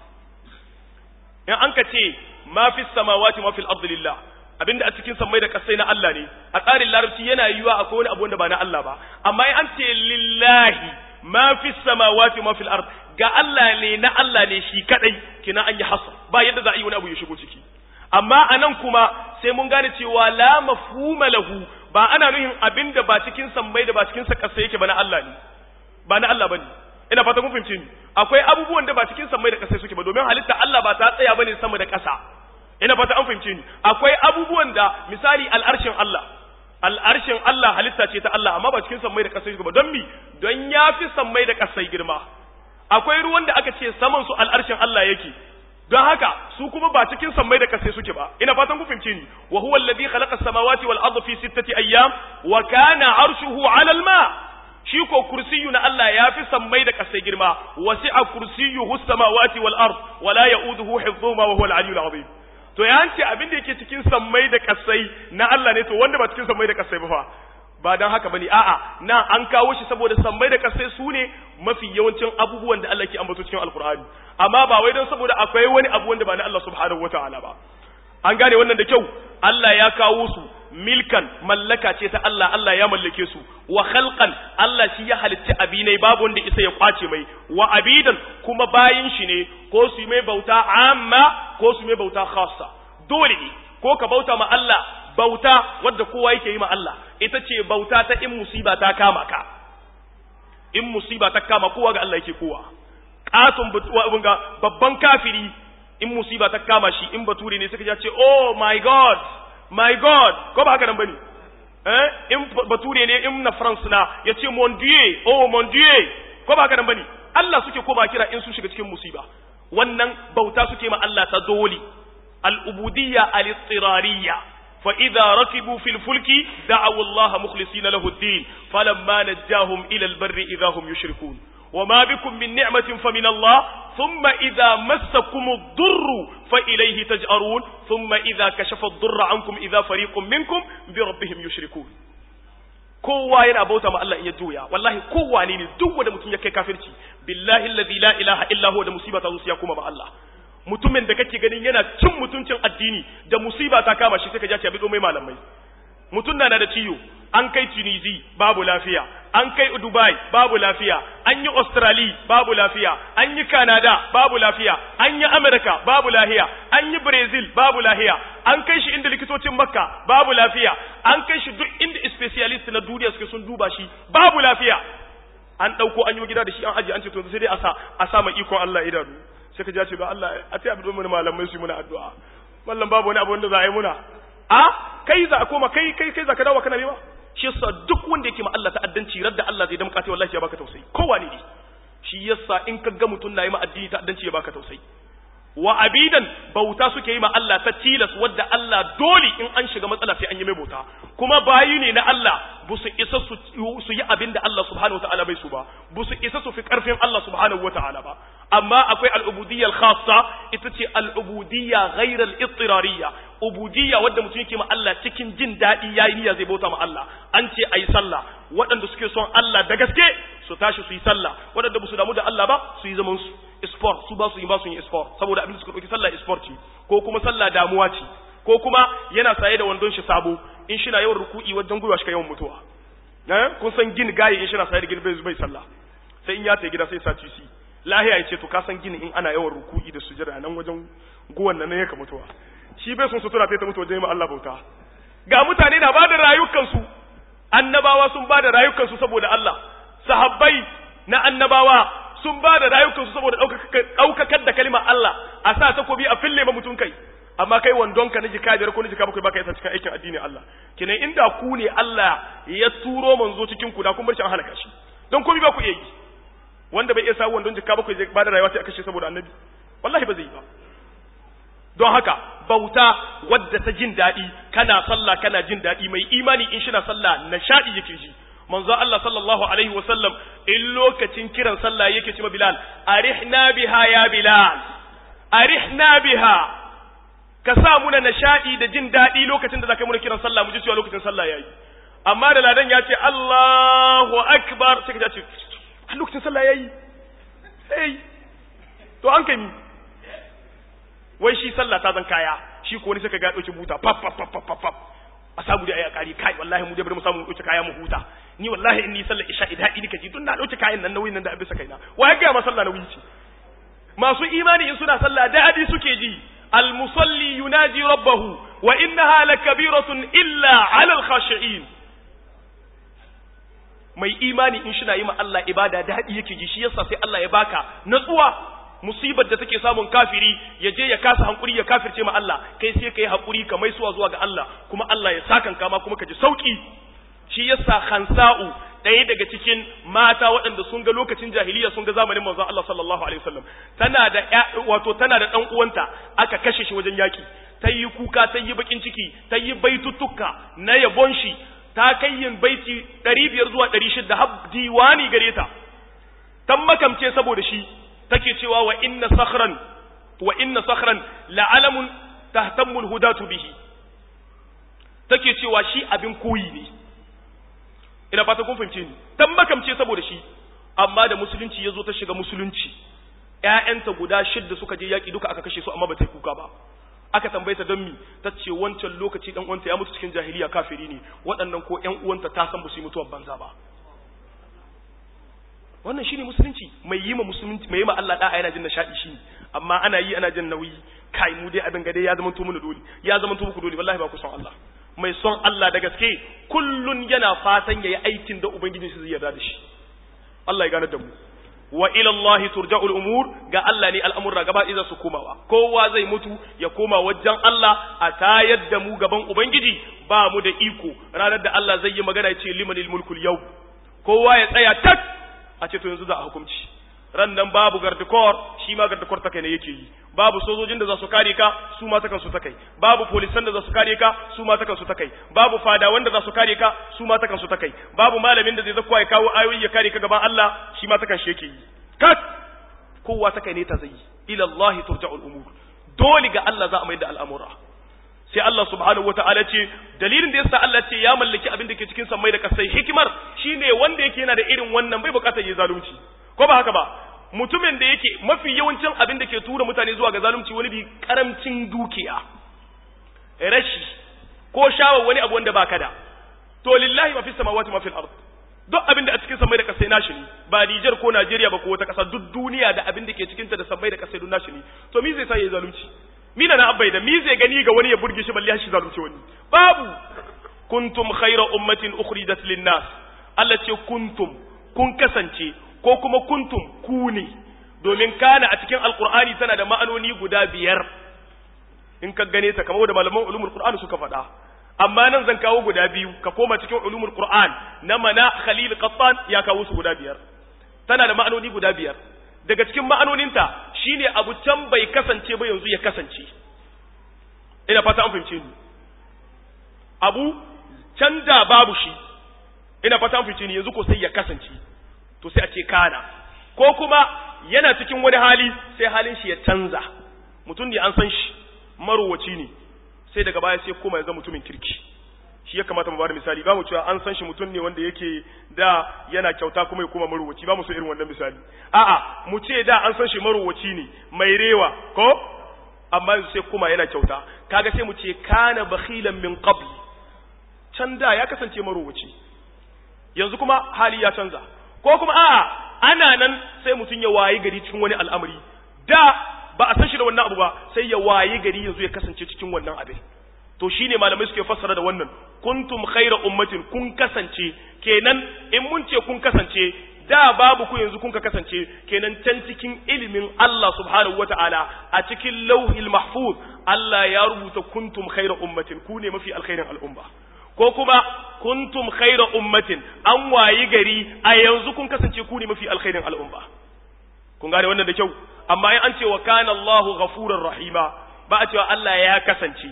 in an ka ce ma fi samawati wa ma fil ardi lillah abinda a cikin sammai da kasai na Allah ne a tsarin larabci yana yiwa akwai wani abu wanda ba na Allah ba amma in an ce lillahi ma fi samawati ma fil ard ga Allah ne na Allah ne shi kadai kina an yi hasr ba yadda za a yi wani abu ya shigo ciki amma anan kuma sai mun gane cewa la mafhuma lahu ba ana nuhin abinda ba cikin sammai da ba cikin sa kasa yake ba na Allah ne ba na Allah bane ina fata kun fahimce ni akwai abubuwan da ba cikin sammai da kasa suke ba domin halitta Allah ba ta tsaya bane sama da kasa ina fata an fahimce ni akwai abubuwan da misali al'arshin Allah al'arshin Allah halitta ce ta Allah amma ba cikin sammai da kasai ba don mi don ya fi sammai da kasai girma akwai ruwan da aka ce saman su al'arshin Allah yake don haka su kuma ba cikin sammai da kasai suke ba ina fatan ku fahimce ni wa huwa alladhi khalaqa as-samawati wal arda fi sittati ayyam wa kana arshuhu 'ala al-ma shi ko kursiyu na Allah ya fi sammai da kasai girma wasi'a kursiyuhu as-samawati wal ard wa la ya'uduhu hifdhuhuma wa huwa al-'aliyyul 'azim to ya ce abin da yake cikin sammai da kasai na Allah ne to wanda ba cikin sammai da kasai ba fa ba dan haka bane a'a na an kawo shi saboda sammai da kasai su ne mafi yawancin abubuwan da Allah ke ambato cikin alkur'ani amma ba wai don saboda akwai wani abu wanda ba na Allah subhanahu wataala ba an gane wannan da kyau Allah ya kawo su milkan mallaka ce ta Allah Allah ya mallake su wa khalqan Allah shi ya halicci abinai babu wanda isa ya kwace mai wa abidan kuma bayin shi ne ko su mai bauta amma ko su mai bauta khassa dole ne ko ka bauta ma Allah bauta wadda kowa yake yi ma Allah ita ce bauta ta in musiba ta kama ka in musiba ta kama kowa ga Allah yake kowa katon ga babban kafiri in musiba ta kama shi in bature ne suka ce oh my god my god ko ba haka nan bane eh in bature ne in na france na yace mon dieu oh mon dieu ko ba haka nan bane Allah suke koma kira in su shiga cikin musiba wannan bauta suke ma Allah ta dole al-ubudiyya al-ittirariyya fa idza rakibu fil fulki da'u Allah mukhlisina lahu ad-din falamma najahum ila al-barri idza hum yushrikun wa ma bikum min ni'matin fa min Allah thumma idza massakum ad-durru fa ilayhi taj'arun thumma idza kashafa ad-durra ankum idza fariqun minkum bi rabbihim yushrikun kowa yana bauta ma Allah in ya juya wallahi kowa ne ne duk wanda mutum ya kai kafirci billahi alladhi la ilaha illa huwa da musiba ta zo ya kuma ba Allah mutumin da kake ganin yana cin mutuncin addini da musiba ta kama shi sai ka ji ya bi mai malamai mutum na da ciwo an kai Tunisi babu lafiya an kai Dubai babu lafiya an yi Australia babu lafiya an yi Canada babu lafiya an yi America babu lafiya an yi Brazil babu lafiya an kai shi inda likitocin Makka babu lafiya an kai shi duk inda specialist na duniya suke sun duba shi babu lafiya an dauko an yi gida da shi an aje an ce to sai dai a sa a sa mai iko Allah idanu sai ka ji ce ba Allah a ce abin mun malamai su yi muna addu'a mallam babu wani abu wanda za a yi muna a kai za a koma kai kai kai za ka dawo kana nema shi yasa duk wanda yake ma Allah ta'addanci radda Allah zai damƙa ta wallahi ya baka tausayi kowa ne shi yasa in ka ga mutum na yi ma addini ta'addanci ya baka tausayi wa abidan bauta suke yi ma Allah ta tilas wadda Allah dole in an shiga matsala sai an yi mai bauta kuma bayi ne na Allah bu su isa su yi abin da Allah subhanahu wa ta'ala bai su ba bu su isa su fi karfin Allah subhanahu wa ta'ala ba amma akwai al'ubudiyya al-khassa ita ce al'ubudiyya ghairar al-ittirariyya ubudiyya wadda mutum yake ma Allah cikin jin daɗi yayi niyya zai bauta ma Allah an ce ayi sallah waɗanda suke son Allah da gaske su tashi su yi sallah waɗanda ba su damu da Allah ba su yi zaman su sport su ba su yi ba su yi sport saboda abin da suka ɗauki sallah sport ce ko kuma sallah damuwa ce ko kuma yana saye da wandon shi sabo in shi na yawan ruku'i wajen gwiwa shi ka yawan mutuwa kun san gin gaye in shi na saye da gin bai sallah sai in ya ta gida sai sa tisi lahiya ya ce to ka san gini in ana yawan ruku'i da sujada nan wajen guwan nan ya ka mutuwa shi bai sun sutura ta mutu wajen yi Allah bauta ga mutane na ba da rayukansu annabawa sun ba da rayukansu saboda Allah sahabbai na annabawa sun ba da rayukansu saboda ɗaukakar da kalimar Allah a sa takobi a fille ma mutum kai amma kai wandonka na jika biyar ko na jika bakwai baka yasa cikin aikin addini Allah kenan inda ku ne Allah ya turo manzo cikin ku da kun bar shi an halaka shi don komai ba ku iya yi wanda bai iya sa wandon jika bakwai zai ba da rayuwa sai a kashe saboda annabi wallahi ba zai yi ba don haka bauta wadda ta jin daɗi kana sallah kana jin daɗi mai imani in shi na sallah nishaɗi yake ji manzo Allah sallallahu alaihi wa sallam in lokacin kiran sallah yake ce ma Bilal arihna biha ya Bilal arihna biha ka sa muna nishaɗi da jin daɗi lokacin da zaka muna kiran sallah mu ji cewa lokacin sallah yayi amma da ladan ya ce Allahu akbar sai ka ce lokacin sallah yayi sai to an kai wai shi sallah ta zan kaya shi ko wani sai ka ga dauki buta pap pap pap pap pap a samu da ayi akari kai wallahi mu dai bari mu samu dauki kaya mu huta ni wallahi in ni sallar isha idan idi kaji tun na dauki kayan nan nauyin nan da abisa kaina wa ya ga ma sallah nauyi ce masu imani in suna sallah da hadi suke ji al musalli yunaji rabbahu wa innaha lakabiratun illa ala al khashi'in mai imani in shi na yi ma Allah ibada daɗi yake ji shi yasa sai Allah ya baka natsuwa musibar da take samun kafiri ya je ya kasa hankuri ya kafirce ma Allah kai sai kai hakuri ka mai suwa zuwa ga Allah kuma Allah ya sakan kama kuma ka ji sauki shi yasa Khansa'u ɗaya daga cikin mata waɗanda sun ga lokacin jahiliya sun ga zamanin manzon Allah sallallahu alaihi wasallam tana da wato tana da dan uwanta aka kashe shi wajen yaki ta yi kuka ta yi bakin ciki ta yi baituttuka na yabon shi ta kai yin baiti ɗari biyar zuwa ɗari shida har diwani gare ta tan makamce saboda shi take cewa wa inna sakhran wa inna sakhran la'alamun tahtammu alhudatu bihi take cewa shi abin koyi ne ina fata kun fahimce ni tan makamce saboda shi amma da musulunci yazo ta shiga musulunci ƴaƴanta guda shidda suka je yaki duka aka kashe su amma ba ta kuka ba aka tambaye ta don mi ta ce wancan lokaci dan uwanta ya mutu cikin jahiliya kafiri ne waɗannan ko ƴan uwanta ta san ba su yi mutuwar banza ba wannan shine musulunci mai yi ma musulunci mai yi ma Allah da'a yana jin nishadi shi amma ana yi ana jin nauyi kai mu dai abin gade ya zama to mu dole ya zama to muku dole wallahi ba ku son Allah mai son Allah da gaske kullun yana fatan yayi aikin da ubangiji shi zai yarda da shi Allah ya gane da mu wa ila Allah turja'u al-umur ga Allah ne al'amurra gaba idan su komawa kowa zai mutu ya koma wajen Allah a tayar da mu gaban ubangiji ba mu da iko ranar da Allah zai yi magana ya ce limanil mulkul yau kowa ya tsaya tak a ce to yanzu za a hukunci ran nan babu gardikor shi ma gardikor ta kai ne yake yi babu sojojin da za su kare ka su ma ta kansu ta kai babu polisan da za su kare ka su ma ta kansu ta kai babu fada wanda za su kare ka su ma ta kansu ta kai babu malamin da zai zakwa ya kawo ayoyi ya kare ka gaban Allah shi ma ta kan shi yake yi kat kowa ta kai ne ta zai ila Allah turja'ul umur dole ga Allah za a mai da al'amura sai Allah subhanahu wata'ala ce dalilin da yasa Allah ce ya mallaki abin da ke cikin sammai da kasai hikimar shine wanda yake yana da irin wannan bai bukatar yi zalunci ko ba haka ba mutumin da yake mafi yawancin abin da ke tura mutane zuwa ga zalunci wani bi karamcin dukiya rashi ko shawar wani abu wanda baka da to lillahi ma fi samawati ma fil ard duk abin da a cikin sammai da kasai nashi ne ba Niger ko Najeriya ba ko wata kasa duk duniya da abin da ke cikin ta da sammai da kasai duk nashi ne to me zai sa yayi zalunci mina na abai da mi zai gani ga wani ya burge shi balle shi zalunci wani babu kuntum khayra ummatin ukhrijat lin-nas Allah ce kuntum kun kasance ko kuma kuntum ku ne domin kana a cikin alqur'ani tana da ma'anoni guda biyar in ka gane ta kamar da malaman ulumul qur'ani suka faɗa amma nan zan kawo guda biyu ka koma cikin ulumul qur'an na mana khalil qattan ya kawo su guda biyar tana da ma'anoni guda biyar daga cikin ma'anoninta shine abu can bai kasance ba yanzu ya kasance ina fata an fahimce ni abu can da babu shi ina fata an fahimce ni yanzu ko sai ya kasance to sai a ce kana ko kuma yana cikin wani hali sai halin shi ya canza mutum ne an san shi marowaci ne sai daga baya sai koma ya zama mutumin kirki shi ya kamata mu bada misali ba mu cewa an san shi mutum ne wanda yake da yana kyauta kuma ya koma marowaci ba mu so irin wannan misali a'a mu ce da an san shi marowaci ne mai rewa ko amma yanzu sai kuma yana kyauta kaga sai mu ce kana bakhilan min qabl can da ya kasance marowaci yanzu kuma hali ya canza ko kuma a'a ana nan sai mutum ya wayi gari cikin wani al'amari da ba a san shi da wannan abu ba sai ya wayi gari yanzu ya kasance cikin wannan abin to shine malamai suke fassara da wannan kuntum khayra ummatin kun kasance kenan in mun ce kun kasance da babu ku yanzu kun ka kasance kenan can cikin ilimin Allah subhanahu wata'ala a cikin lauhil mahfuz Allah ya rubuta kuntum khayra ummatin ku ne mafi alkhairin al'umma ko kuma kuntum khayra ummatin an wayi gari a yanzu kun kasance ku ne mafi alkhairin al'umma kun gane wannan da kyau amma in an ce wa kana Allahu ghafurur rahima ba a cewa Allah ya kasance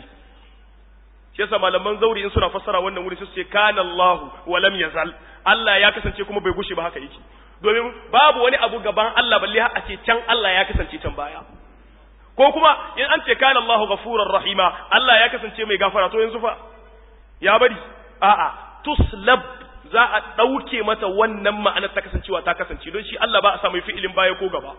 shi yasa malaman zauri in suna fassara wannan wuri su ce kana Allahu wa lam yazal Allah ya kasance kuma bai gushe ba haka yake domin babu wani abu gaban Allah balle a ce can Allah ya kasance can baya ko kuma in an ce kana Allahu ghafurur rahima Allah ya kasance mai gafara to yanzu fa ya bari a'a tuslab za a ɗauke mata wannan ma'anar ta kasancewa ta kasance don shi Allah ba a samu fi'ilin baya ko gaba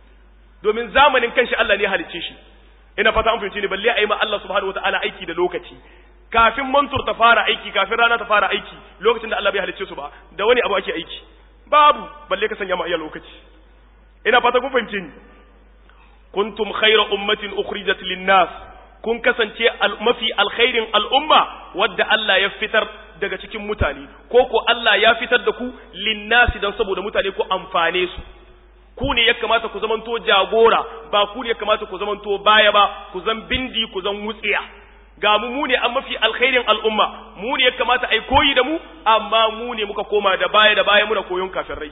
domin zamanin kanshi Allah ne halicce shi ina fata an fahimci ne balle a yi ma Allah subhanahu wataala aiki da lokaci kafin mantur ta fara aiki kafin rana ta fara aiki lokacin da Allah bai halicce su ba da wani abu ake aiki babu balle ka sanya ma iya lokaci ina fata kun fahimci ni kuntum khayra ummatin ukhrijat lin-nas kun kasance mafi alkhairin al'umma wadda Allah ya fitar daga cikin mutane ko ko Allah ya fitar da ku linnasi don saboda mutane ku amfane su ku ne ya kamata ku zamanto jagora ba ku ne ya kamata ku zamanto baya ba ku zan bindi ku zan wutsiya ga mu mu ne an mafi alkhairin al'umma mu ne ya kamata ai koyi da mu amma mu ne muka koma da baya da baya muna koyon kafirai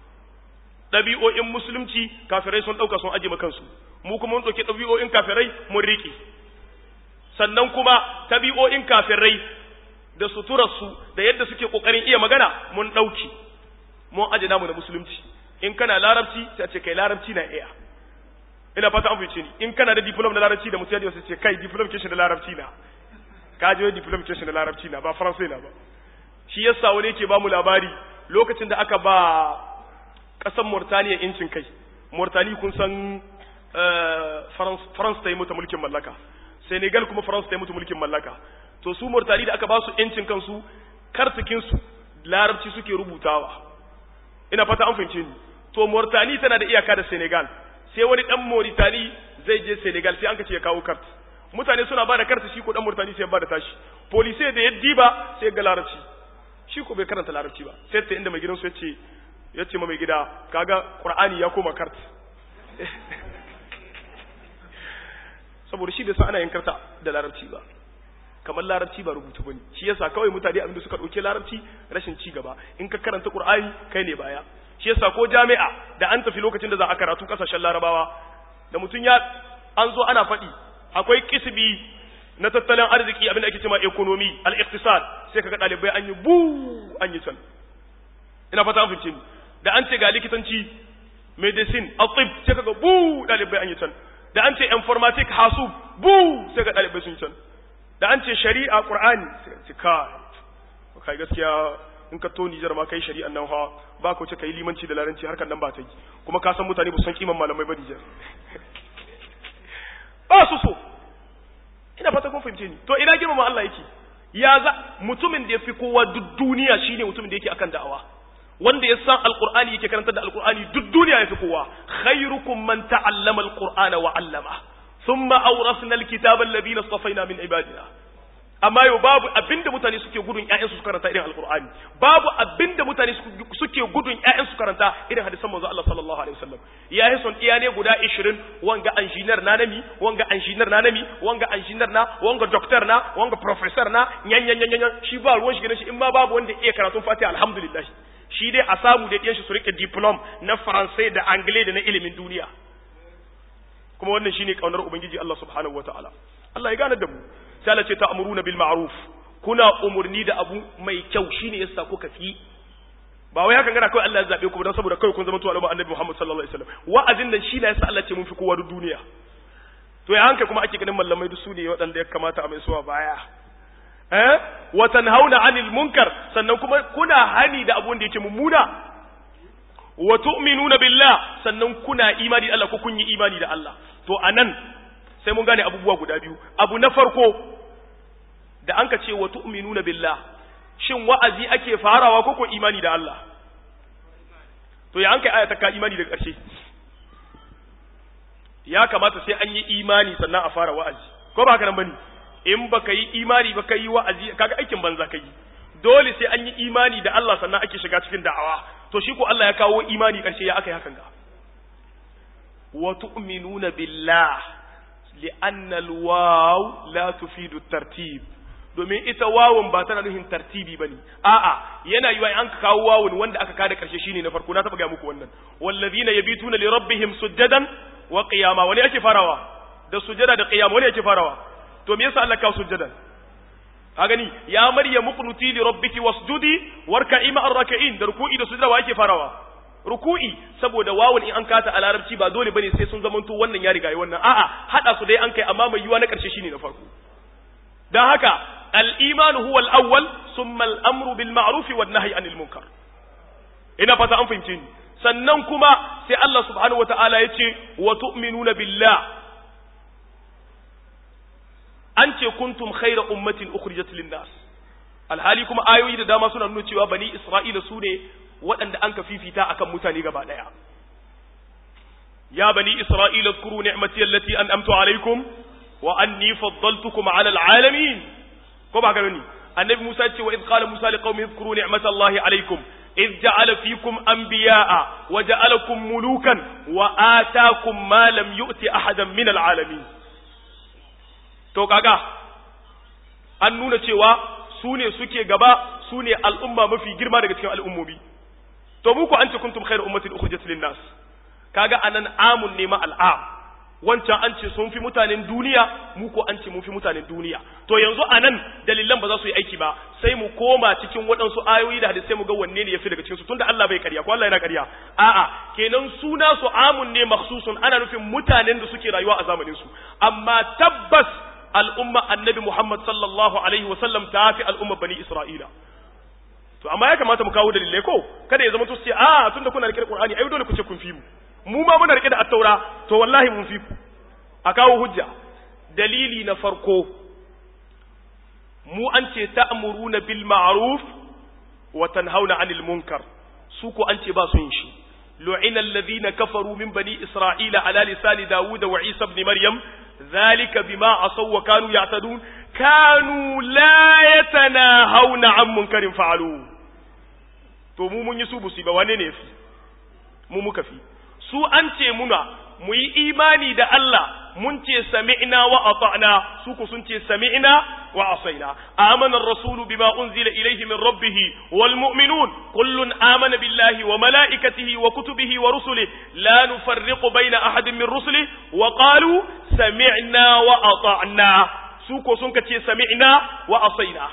ɗabi'o'in musulunci kafirai sun ɗauka sun aje kansu mu kuma mun ɗauki ɗabi'o'in kafirai mun riƙe sannan kuma tabi'o'in kafirai da suturarsu da yadda suke kokarin iya magana mun dauki mun aje namu da musulunci in kana larabci sai ce kai larabci na iya ina fata an fice ni in kana da diploma da larabci da musulunci sai ce kai diploma ke shi da larabci na ka je diploma ke shi da larabci na ba faransai na ba shi yasa wani yake ba mu labari lokacin da aka ba kasan Mauritania incin kai Mauritania kun san France ta yi mata mulkin mallaka Senegal kuma France ta yi mutu mulkin mallaka to su Mauritania da aka ba su yancin kansu kartikin su larabci suke rubutawa ina fata an fahimce ni to Mauritania tana da iyaka da Senegal sai wani dan Mauritania zai je Senegal sai an ka ce ya kawo kart mutane suna ba da karti shi ko dan Mauritania sai ya ba da tashi police da ya diba sai ga larabci shi ko bai karanta larabci ba sai ta inda mai gidansu ya ce ya ce ma mai gida kaga Qur'ani ya koma kart saboda shi bai san ana yin karta da larabci ba kamar larabci ba rubutu bane shi yasa kawai mutane abinda suka dauke larabci rashin ci gaba in ka karanta qur'ani kai ne baya shi yasa ko jami'a da an tafi lokacin da za a karatu kasashen larabawa da mutum ya an zo ana faɗi akwai kisbi na tattalin arziki abin da ake cewa economy al-iqtisad sai kaga dalibai an yi bu an yi can ina fata an fice ni da an ce ga likitanci medicine atib sai kaga bu dalibai an yi can da an ce informatic hasub bu sai ga dalibai sun can da an ce shari'a qur'ani sai ce ka kai gaskiya in ka to Nijar ma kai shari'an nan ha ba ka wuce kai limanci da laranci harkar nan ba ta yi kuma ka san mutane ba san kiman malamai ba Nijar ba su so ina fata kun fahimce ni to ina girmama Allah yake ya za mutumin da ya fi kowa duk duniya shine mutumin da yake akan da'awa wanda ya san alqur'ani yake karantar da alqur'ani duk duniya ya fi kowa khairukum man ta'allama alqur'ana wa 'allama thumma awrasna alkitaba alladhina istafaina min ibadina amma yau babu abinda mutane suke gudun ƴaƴansu su karanta irin alqur'ani babu abinda mutane suke gudun ƴaƴansu su karanta irin hadisan manzo Allah sallallahu alaihi wasallam ya yi son iya ne guda 20 wanga engineer na nami wanga engineer na nami wanga engineer na wanga doctor na wanga professor na nyan nyan nyan shi ba ruwan shi gidan shi in ma babu wanda iya karatun Fatiha alhamdulillah shi dai a samu da ɗiyan shi su rike diplom na faransai da anglais da na ilimin duniya kuma wannan shine kaunar ubangiji Allah subhanahu wataala Allah ya gane da mu sai Allah ce ta'muruna bil ma'ruf kuna umurni da abu mai kyau shine yasa kuka fi ba wai hakan gana kawai Allah ya zabe ku dan saboda kawai kun zama tuwa annabi Muhammad sallallahu alaihi wasallam wa'azin nan shi ne yasa Allah ce mun fi kowa duk duniya to ya hanka kuma ake ganin mallamai duk su ne waɗanda ya kamata a mai suwa baya eh wa tanhauna 'anil munkar sannan kuma kuna hani da abun da yake mummuna wa tu'minuna billah sannan kuna imani da Allah ko kun yi imani da Allah to anan sai mun gane abubuwa guda biyu abu na farko da an ka ce wa tu'minuna billah shin wa'azi ake farawa ko ko imani da Allah to ya an kai aya ta ka imani da ƙarshe ya kamata sai an yi imani sannan a fara wa'azi ko ba haka nan bane in baka yi imani ba ka yi wa'azi kaga aikin banza ka yi dole sai an yi imani da Allah sannan ake shiga cikin da'awa to shi ko Allah ya kawo imani ƙarshe ya aka yi hakan ga wa tu'minuna billah li'anna al-waw la tufidu tartib domin ita wawun ba tana nufin tartibi bane a'a yana yiwa an kawo wawun wanda aka kada karshe shine na farko na taba ga muku wannan wallazina yabituna li rabbihim sujadan wa qiyama wani yake farawa da sujada da qiyama wani yake farawa to me yasa Allah kawo sujadan ka gani ya maryamu qunuti li rabbiki wasjudi warka'i ma'ar rak'in da ruku'i da sujada wa yake farawa ruku'i saboda wawun in an kata a larabci ba dole bane sai sun zamanto wannan ya riga yi wannan a'a hada su dai an kai amma mai yiwa na karshe shine na farko dan haka al-iman huwa al-awwal thumma al-amru bil ma'ruf wan nahyi anil munkar ina fata an fahimce ni sannan kuma sai Allah subhanahu wata'ala yace wa tu'minuna billah an ce kuntum khayra ummatin ukhrijat lin-nas alhali kuma ayoyi da dama suna nuna cewa bani isra'ila su ne waɗanda an ka fifita akan mutane gaba ɗaya ya bani isra'ila zkuru ni'mati allati an'amtu alaikum wa anni faddaltukum 'ala al'alamin ko ba gani annabi Musa ce wa id qala Musa liqaumihi zkuru ni'mata Allahi alaikum id ja'ala fikum anbiya'a wa ja'alakum mulukan wa ataakum ma lam yu'ti ahadan min al'alamin to kaga an nuna cewa su ne suke gaba su ne al'umma mafi girma daga cikin al'ummomi to mu ku an ce kuntum khairu ummatin ukhrijat lin nas kaga anan amun ne ma al'am wancan an ce sun fi mutanen duniya mu ko an ce mun fi mutanen duniya to yanzu anan dalilan ba za su yi aiki ba sai mu koma cikin waɗansu ayoyi da hadisai mu ga wanne ne yafi daga cikin su tunda Allah bai ƙarya ko Allah yana ƙarya a'a kenan suna su amun ne makhsusun ana nufin mutanen da suke rayuwa a zamanin su amma tabbas al'umma annabi Muhammad sallallahu alaihi wa sallam ta fi al'umma bani Isra'ila to amma ya kamata mu kawo dalilai ko kada ya zama to sai a tunda kuna rike da Qur'ani ai dole ku ce kun fi mu mu ma muna rike da at-taura to wallahi mun fi ku a kawo hujja dalili na farko mu an ce ta'muruna bil ma'ruf wa tanhauna 'anil munkar su ko an ce ba su yin shi lu'ina alladhina kafaru min bani isra'ila ala lisani dawud wa isa ibn maryam ذلك بما عصوا وكانوا يعتدون كانوا لا يتناهون عن منكر فعلوه to mu mun yi su busi ba wane ne fi mu muka fi su an ce muna mu yi imani da Allah mun ce sami'na wa ata'na su ko sun ce sami'na wa asaina amana ar-rasul bima unzila ilayhi min rabbih wal mu'minun kullun amana billahi wa malaikatihi wa kutubihi wa rusulihi la nufarriqu bayna ahadin min rusulihi wa qalu sami'na wa ata'na su ko sun ce sami'na wa asaina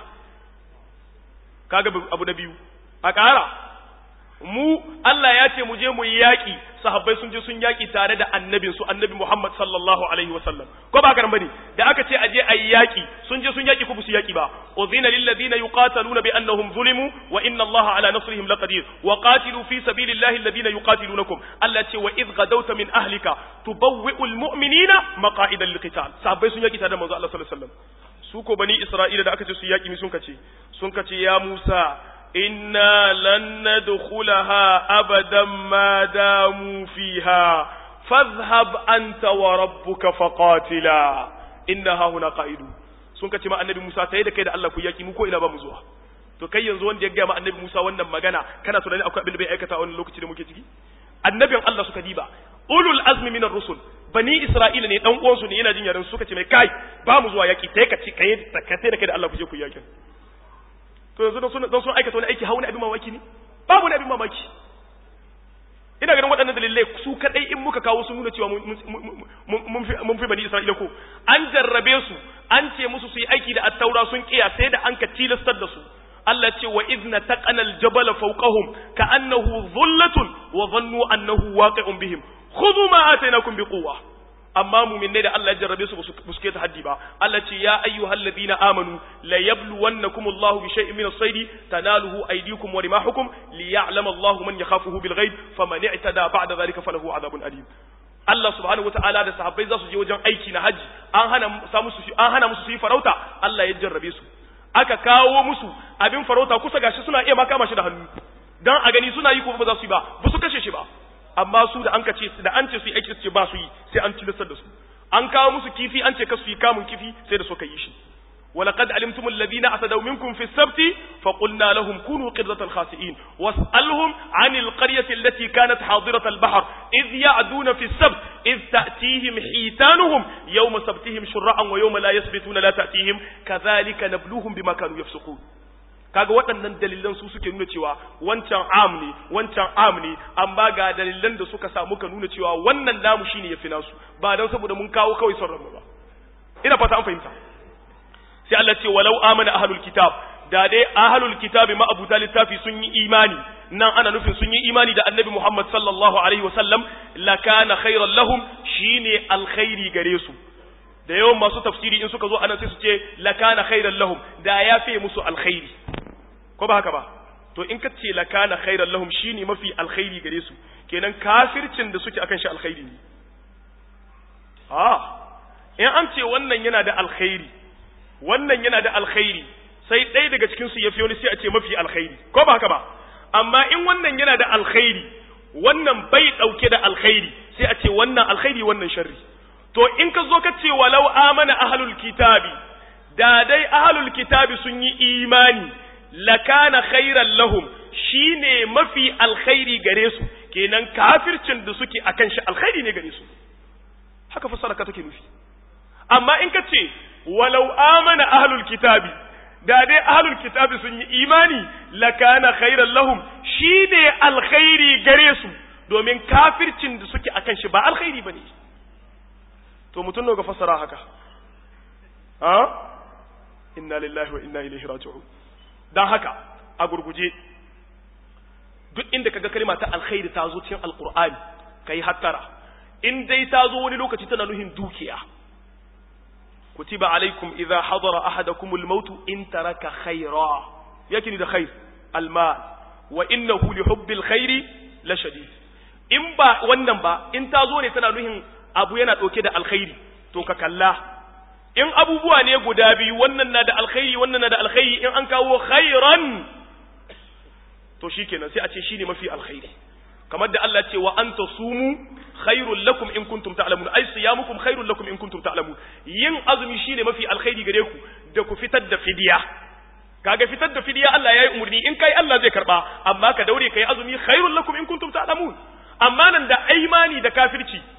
kaga abu na biyu a ƙara mu Allah ya ce mu je mu yi yaƙi sahabbai sun je sun yaƙi tare da annabin su annabi Muhammad sallallahu alaihi wasallam ko ba ka bane da aka ce aje ayi yaƙi sun je sun yaƙi ko su yaƙi ba uzina lil ladina yuqataluna bi annahum zulimu wa inna Allah ala nasrihim laqadir wa qatilu fi sabilillahi alladhina yuqatilunakum Allah ce wa id gadawta min ahlika tubawwi'ul mu'minina maqa'ida liqital sahabbai sun yaƙi tare da manzo Allah sallallahu alaihi wasallam su ko bani Isra'ila da aka ce su yaƙi mi sun kace sun kace ya Musa إنا لن ندخلها أبدا ما داموا فيها فاذهب أنت وربك فقاتلا إنها هنا قائدون sun kace ma annabi Musa tayi da kai da Allah ku yaki mu ko ina ba mu zuwa to kai yanzu wanda ya ga ma annabi Musa wannan magana kana tunani akwai abin da bai aikata a wannan lokaci da muke ciki annabin Allah suka diba ulul azmi minar rusul bani Isra'ila ne dan uwansu ne yana jin yaran suka ce mai kai ba mu zuwa yaki tayi ka ci kai da kai da Allah ku je ku yakin to yanzu don sun aikata wani aiki hauna abin mamaki ne babu wani abin mamaki ina ganin waɗannan dalilai su kaɗai in muka kawo sun nuna cewa mun fi bani isra'ila ko an jarrabe su an ce musu su yi aiki da attaura sun kiya sai da an ka tilastar da su Allah ce wa idna taqana al-jabal fawqahum ka'annahu dhullatun wa dhannu annahu waqi'un bihim khudhu ma atainakum biquwwa amma muminai da Allah ya jarrabe su ba su keta haddi ba Allah ce ya ayyuhal ladina amanu la yabluwannakum Allahu bi shay'in min as-sayd tanaluhu aydikum wa rimahukum liya'lam Allahu man yakhafuhu bil ghaib faman i'tada ba'da dhalika falahu adhabun alim Allah subhanahu wata'ala da sahabbai za su je wajen aiki na haji an hana musu an hana musu su yi farauta Allah ya jarrabe su aka kawo musu abin farauta kusa gashi suna iya ma kama shi da hannu dan a gani suna yi ko ba za su yi ba ba su kashe shi ba amma su da an ka ce da an ce su yi aiki su ce ba su yi sai an tilastar da su an kawo musu kifi an ce ka su yi kamun kifi sai da suka yi shi ولقد علمتم الذين اعتدوا منكم في السبت فقلنا لهم كونوا قردة خاسئين واسألهم عن القرية التي كانت حاضرة البحر إذ يعدون في السبت إذ تأتيهم حيتانهم يوم سبتهم شرعا ويوم لا يسبتون لا تأتيهم كذلك نبلوهم بما كانوا يفسقون kaga waɗannan dalilan su suke nuna cewa wancan am ne wancan am ne amma ga dalilan da suka samu ka nuna cewa wannan namu shine yafi nasu ba dan saboda mun kawo kawai son ranmu ba ina fata an fahimta sai Allah ce walau amana ahlul kitab da dai ahlul kitab ma abu littafi sun yi imani nan ana nufin sun yi imani da annabi Muhammad sallallahu alaihi wasallam lakana khairan lahum shine alkhairi gare su da yawan masu tafsiri in suka zo anan sai su ce lakana khairan lahum da ya fi musu alkhairi ko ba haka ba to in ka ce lakana khairan lahum shine mafi alkhairi gare su kenan kafircin da suke akan shi alkhairi ne ah in an ce wannan yana da alkhairi wannan yana da alkhairi sai ɗaya daga cikin su yafi wani sai a ce mafi alkhairi ko ba haka ba amma in wannan yana da alkhairi wannan bai dauke da alkhairi sai a ce wannan alkhairi wannan sharri to in ka zo ka ce walau amana ahlul kitabi da dai ahlul kitabi sun yi imani lakana khairan lahum shine mafi alkhairi gare su kenan kafircin da suke akan shi alkhairi ne gare su haka fassara ka take nufi amma in ka ce walau amana ahlul kitabi da dai ahlul kitabi sun yi imani lakana khairan lahum shine alkhairi gare su domin kafircin da suke akan shi ba alkhairi bane to mutum ne ga fassara haka ha inna lillahi wa inna ilaihi raji'un dan haka a gurguje duk inda kaga kalma ta alkhairi ta zo cikin alqur'ani kai hattara in dai ta zo wani lokaci tana nuhin dukiya kutiba alaikum idza hadara ahadakum almaut in taraka khayra yake ni da khair almal wa innahu li hubbil khairi la shadid in ba wannan ba in ta zo ne tana nuhin abu yana ɗauke da alkhairi to ka kalla in abubuwa ne guda biyu wannan na da alkhairi wannan na da alkhairi in an kawo khairan to shikenan sai a ce shine mafi alkhairi kamar da Allah ce wa anta sumu khairul lakum in kuntum ta'lamun ay siyamukum khairul lakum in kuntum ta'lamun yin azumi shine mafi alkhairi gare ku da ku fitar da fidiya kaga fitar da fidiya Allah yayi umurni in kai Allah zai karba amma ka daure kai azumi khairul lakum in kuntum ta'lamun amma nan da imani da kafirci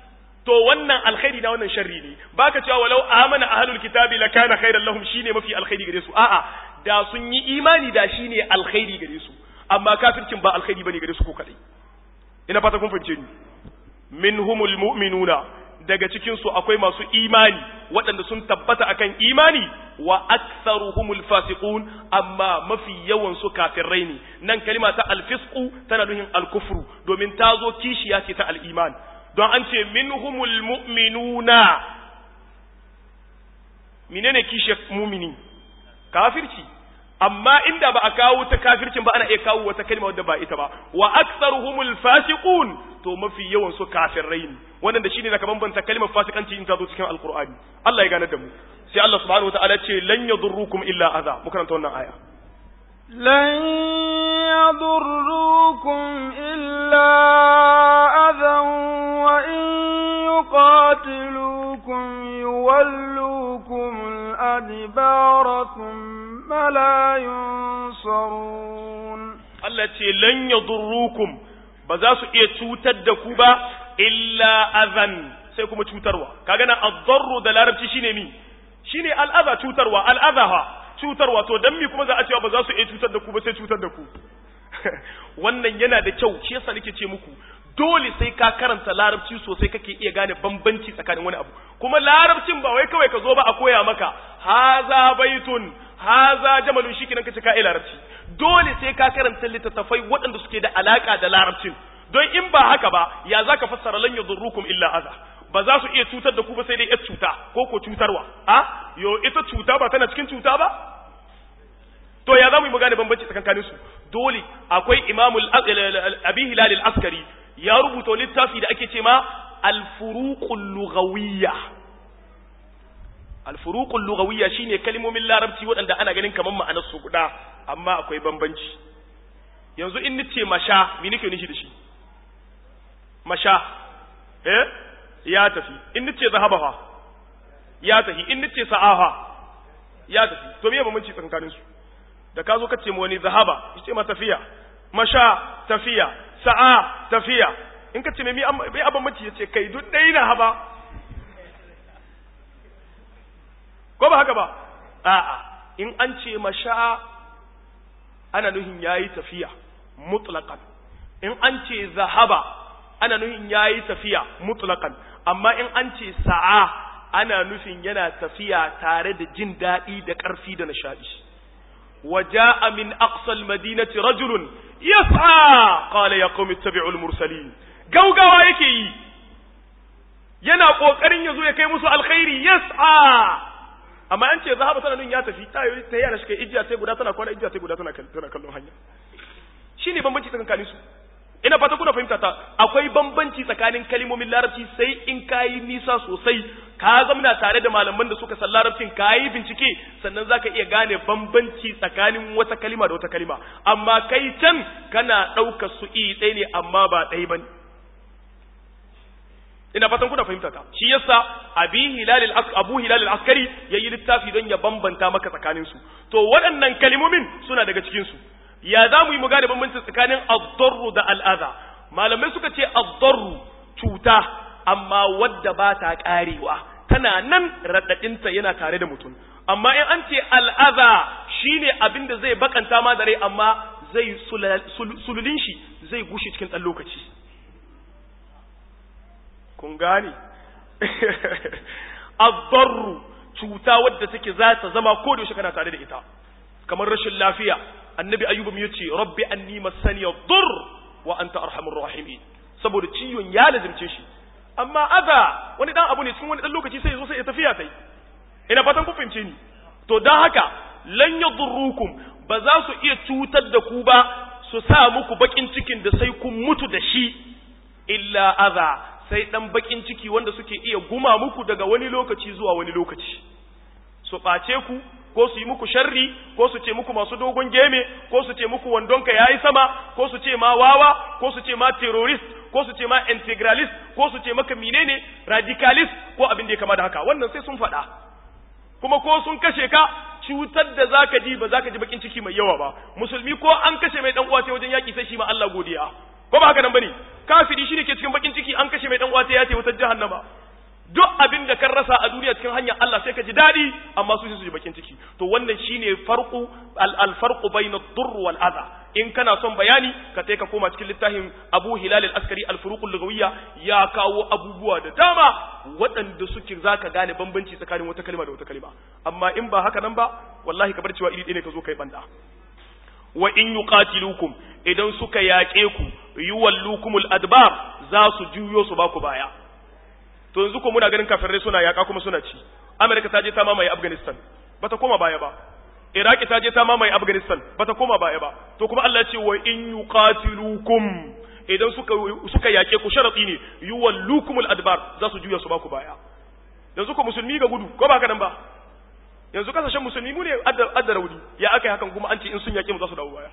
to wannan alkhairi na wannan sharri ne baka cewa walau amana ahlul kitabi lakana khairan lahum shine mafi alkhairi gare su a'a da sun yi imani da shine alkhairi gare su amma kafircin ba alkhairi bane gare su ko kadai ina fata kun fahimce ni minhumul mu'minuna daga cikin su akwai masu imani waɗanda sun tabbata akan imani wa aktharuhumul fasiqun amma mafi yawan su kafirai ne nan kalima ta alfisqu tana nuhin alkufru domin ta zo kishiya ce ta al-iman don an ce minhumul mu'minuna menene kishiyar mumini kafirci amma inda ba a kawo ta kafircin ba ana iya kawo wata kalma wadda ba ita ba wa aktsaruhumul fasiqun to mafi yawan su kafirai ne wannan da shine zaka bambanta kalmar fasikanci in ta zo cikin alqur'ani Allah ya gane da mu sai Allah subhanahu wataala ce lan yadurrukum illa adha mu karanta wannan aya لن يضروكم إلا أذى وإن يقاتلوكم يولوكم الأدبار ثم لا ينصرون Allah ce lan yadurrukum ba za su iya cutar da ku ba illa azan sai kuma cutarwa kaga nan ad-darru da larabci shine mi shine al-adha cutarwa al-adha ha cutarwa to dan mi kuma za a cewa ba za su iya cutar da ku ba sai cutar da ku wannan yana da kyau shi yasa nake ce muku dole sai ka karanta larabci sosai kake iya gane bambanci tsakanin wani abu kuma larabcin ba wai kawai ka zo ba a koya maka haza baitun haza jamalun shi kenan kace ka iya larabci dole sai ka karanta littattafai waɗanda suke da alaka da larabcin don in ba haka ba ya zaka fassara lan yadurrukum illa aza ba za su iya cutar da ku ba sai dai ita cuta ko ko cutarwa a yo ita cuta ba tana cikin cuta ba to ya za mu yi magana bambanci tsakankanin su dole akwai imamul abi hilal al-askari ya rubuta littafi da ake ce ma al-furuqul lughawiyya al-furuqul lughawiyya shine kalmomin larabci waɗanda ana ganin kamar ma'anar su guda amma akwai bambanci yanzu in nace masha me nake nishi da shi masha eh ya tafi in nace zahaba fa ya tafi in nace sa'afa ya tafi to me bambanci tsakanin su da ka zo ka ce mu wani zahaba yace ma tafiya masha tafiya sa'a tafiya in ka ce mai mai abin mace yace kai duk dai na haba ko ba haka ba a'a in an ce masha ana nuhin yayi tafiya mutlaqan in an ce zahaba ana nuhin yayi tafiya mutlaqan amma in an ce sa'a ana nufin yana tafiya tare da jin daɗi da ƙarfi da nishaɗi وجاء من أقصى المدينة رجل يسعى قال يا قوم اتبعوا المرسلين غوغاوا yake yana kokarin yazo ya kai musu alkhairi yas'a amma an ce zahaba tana nun ya tafi ta yi ta yana shi ijiya sai guda tana kwana ijiya sai guda tana tana kallon hanya shine bambanci tsakanin su ina fata kuna fahimta ta akwai bambanci tsakanin kalmomin larabci sai in kayi nisa sosai ka zamna tare da malaman da suka san larabcin kayi bincike sannan zaka iya gane bambanci tsakanin wata kalima da wata kalima amma kai can kana ɗaukar su iri ɗaya ne amma ba ɗaya bane ina fatan kuna fahimta ta shi yasa abi hilal al abu hilal al askari yayi littafi don ya bambanta maka tsakanin su to waɗannan kalimomin suna daga cikin su ya za mu yi mu gane bambanci tsakanin ad-darru da al-adha malamai suka ce ad-darru cuta amma wadda ba ta karewa tana nan raɗaɗinta yana tare da mutum amma in an ce al'aza shine abin da zai bakanta ma da rai amma zai sululin shi zai gushe cikin ɗan lokaci kun gane azzarru cuta wadda take za ta zama ko da kana tare da ita kamar rashin lafiya annabi ayyubu ya ce rabbi anni masani dur wa anta arhamur rahimin saboda ciwon ya lazimce shi amma aza wani dan abu ne cikin wani dan lokaci sai zo sai ya tafiya tai ina fatan ku fahimce ni to dan haka lan yadurrukum ba za su iya cutar da ku ba su sa muku bakin cikin da sai kun mutu da shi illa aza sai dan bakin ciki wanda suke iya guma muku daga wani lokaci zuwa wani lokaci su ɓace ku ko su yi muku sharri ko su ce muku masu dogon geme ko su ce muku wandonka yayi sama ko su ce ma wawa ko su ce ma terrorist ko su ce ma integralist ko su ce maka menene radicalist ko abin da ya kama da haka wannan sai sun faɗa kuma ko sun kashe ka cutar da zaka ji ba zaka ji bakin ciki mai yawa ba musulmi ko an kashe mai dan uwa sai wajen yaki sai shi ma Allah godiya ko ba haka nan bane kafiri shine ke cikin bakin ciki an kashe mai dan wata ya ce wutar jahannama duk abin da kan rasa a duniya cikin hanyar Allah sai ka ji dadi amma su su ji bakin ciki to wannan shine farqu al farqu bayna ad-durr wal adha in kana son bayani ka sai ka koma cikin littafin Abu Hilal al-Askari al-Furuq al-Lughawiyya ya kawo abubuwa da dama waɗanda suke zaka gane bambanci tsakanin wata kalma da wata kalma amma in ba haka nan ba wallahi ka bar cewa iri ɗaya ne ka zo kai banda wa in yuqatilukum idan suka yaƙe ku yuwallukumul adbar za su juyo su baku baya to yanzu ko muna ganin kafirai suna yaƙa kuma suna ci Amerika ta je ta mamaye Afghanistan bata koma baya ba Iraki ta je ta mamaye Afghanistan bata koma baya ba to kuma Allah ce wa in yuqatilukum idan suka suka yaƙe ku sharati ne yuwallukumul adbar za su juya su baku baya yanzu ko musulmi ga gudu ko ba haka nan ba yanzu kasashen musulmi mu ne adda rauni ya aka yi hakan kuma an ce in sun yaƙe mu za su dawo baya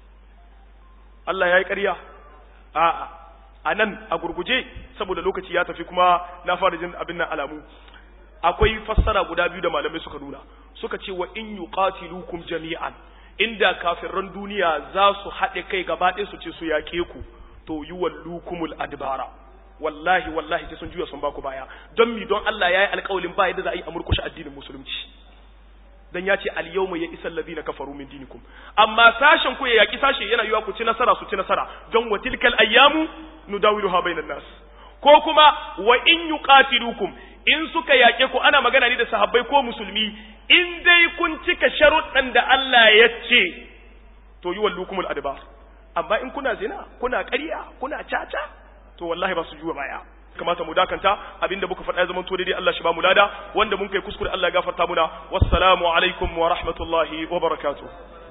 Allah ya yi ƙarya a'a a nan a gurguje saboda lokaci ya tafi kuma na fara jin abin nan alamu akwai fassara guda biyu da malamai suka nuna suka ce wa in yuqatilukum jami'an inda kafirran duniya za su haɗe kai gaba ɗaya su ce su yaƙe ku to yuwallukumul adbara wallahi wallahi sai sun juya sun baku baya don mi don Allah ya yi alƙawalin ba yadda za a yi a murkushe addinin musulunci dan ya ce al-yawma ya isal ladina kafaru min dinikum amma sashen ku ya yaki sashe yana yiwa ku ci nasara su ci nasara don wa tilkal ayyamu nudawiluha bainan nas ko kuma wa in yuqatilukum in suka yake ku ana magana ne da sahabbai ko musulmi in dai kun cika sharuɗan da Allah ya ce to yi wallukumul adbar amma in kuna zina kuna ƙarya kuna caca to wallahi ba su juwa baya kamata mu dakanta abinda muka faɗa ya zama to daidai Allah shi ba mu lada wanda mun kai kuskure Allah ya gafarta muna wassalamu alaikum wa rahmatullahi wa barakatuh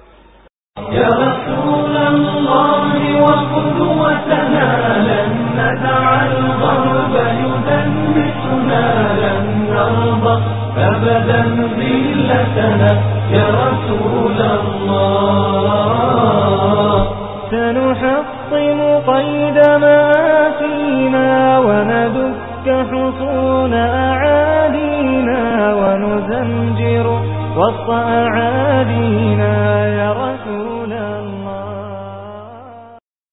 يا رسول الله وقدوتنا لن ندع الغرب يدنسنا لن نرضى أبدا ذلتنا يا رسول الله سنحطم قيد ما فينا وندك حصون أعادينا ونزمجر وسط أعادينا يا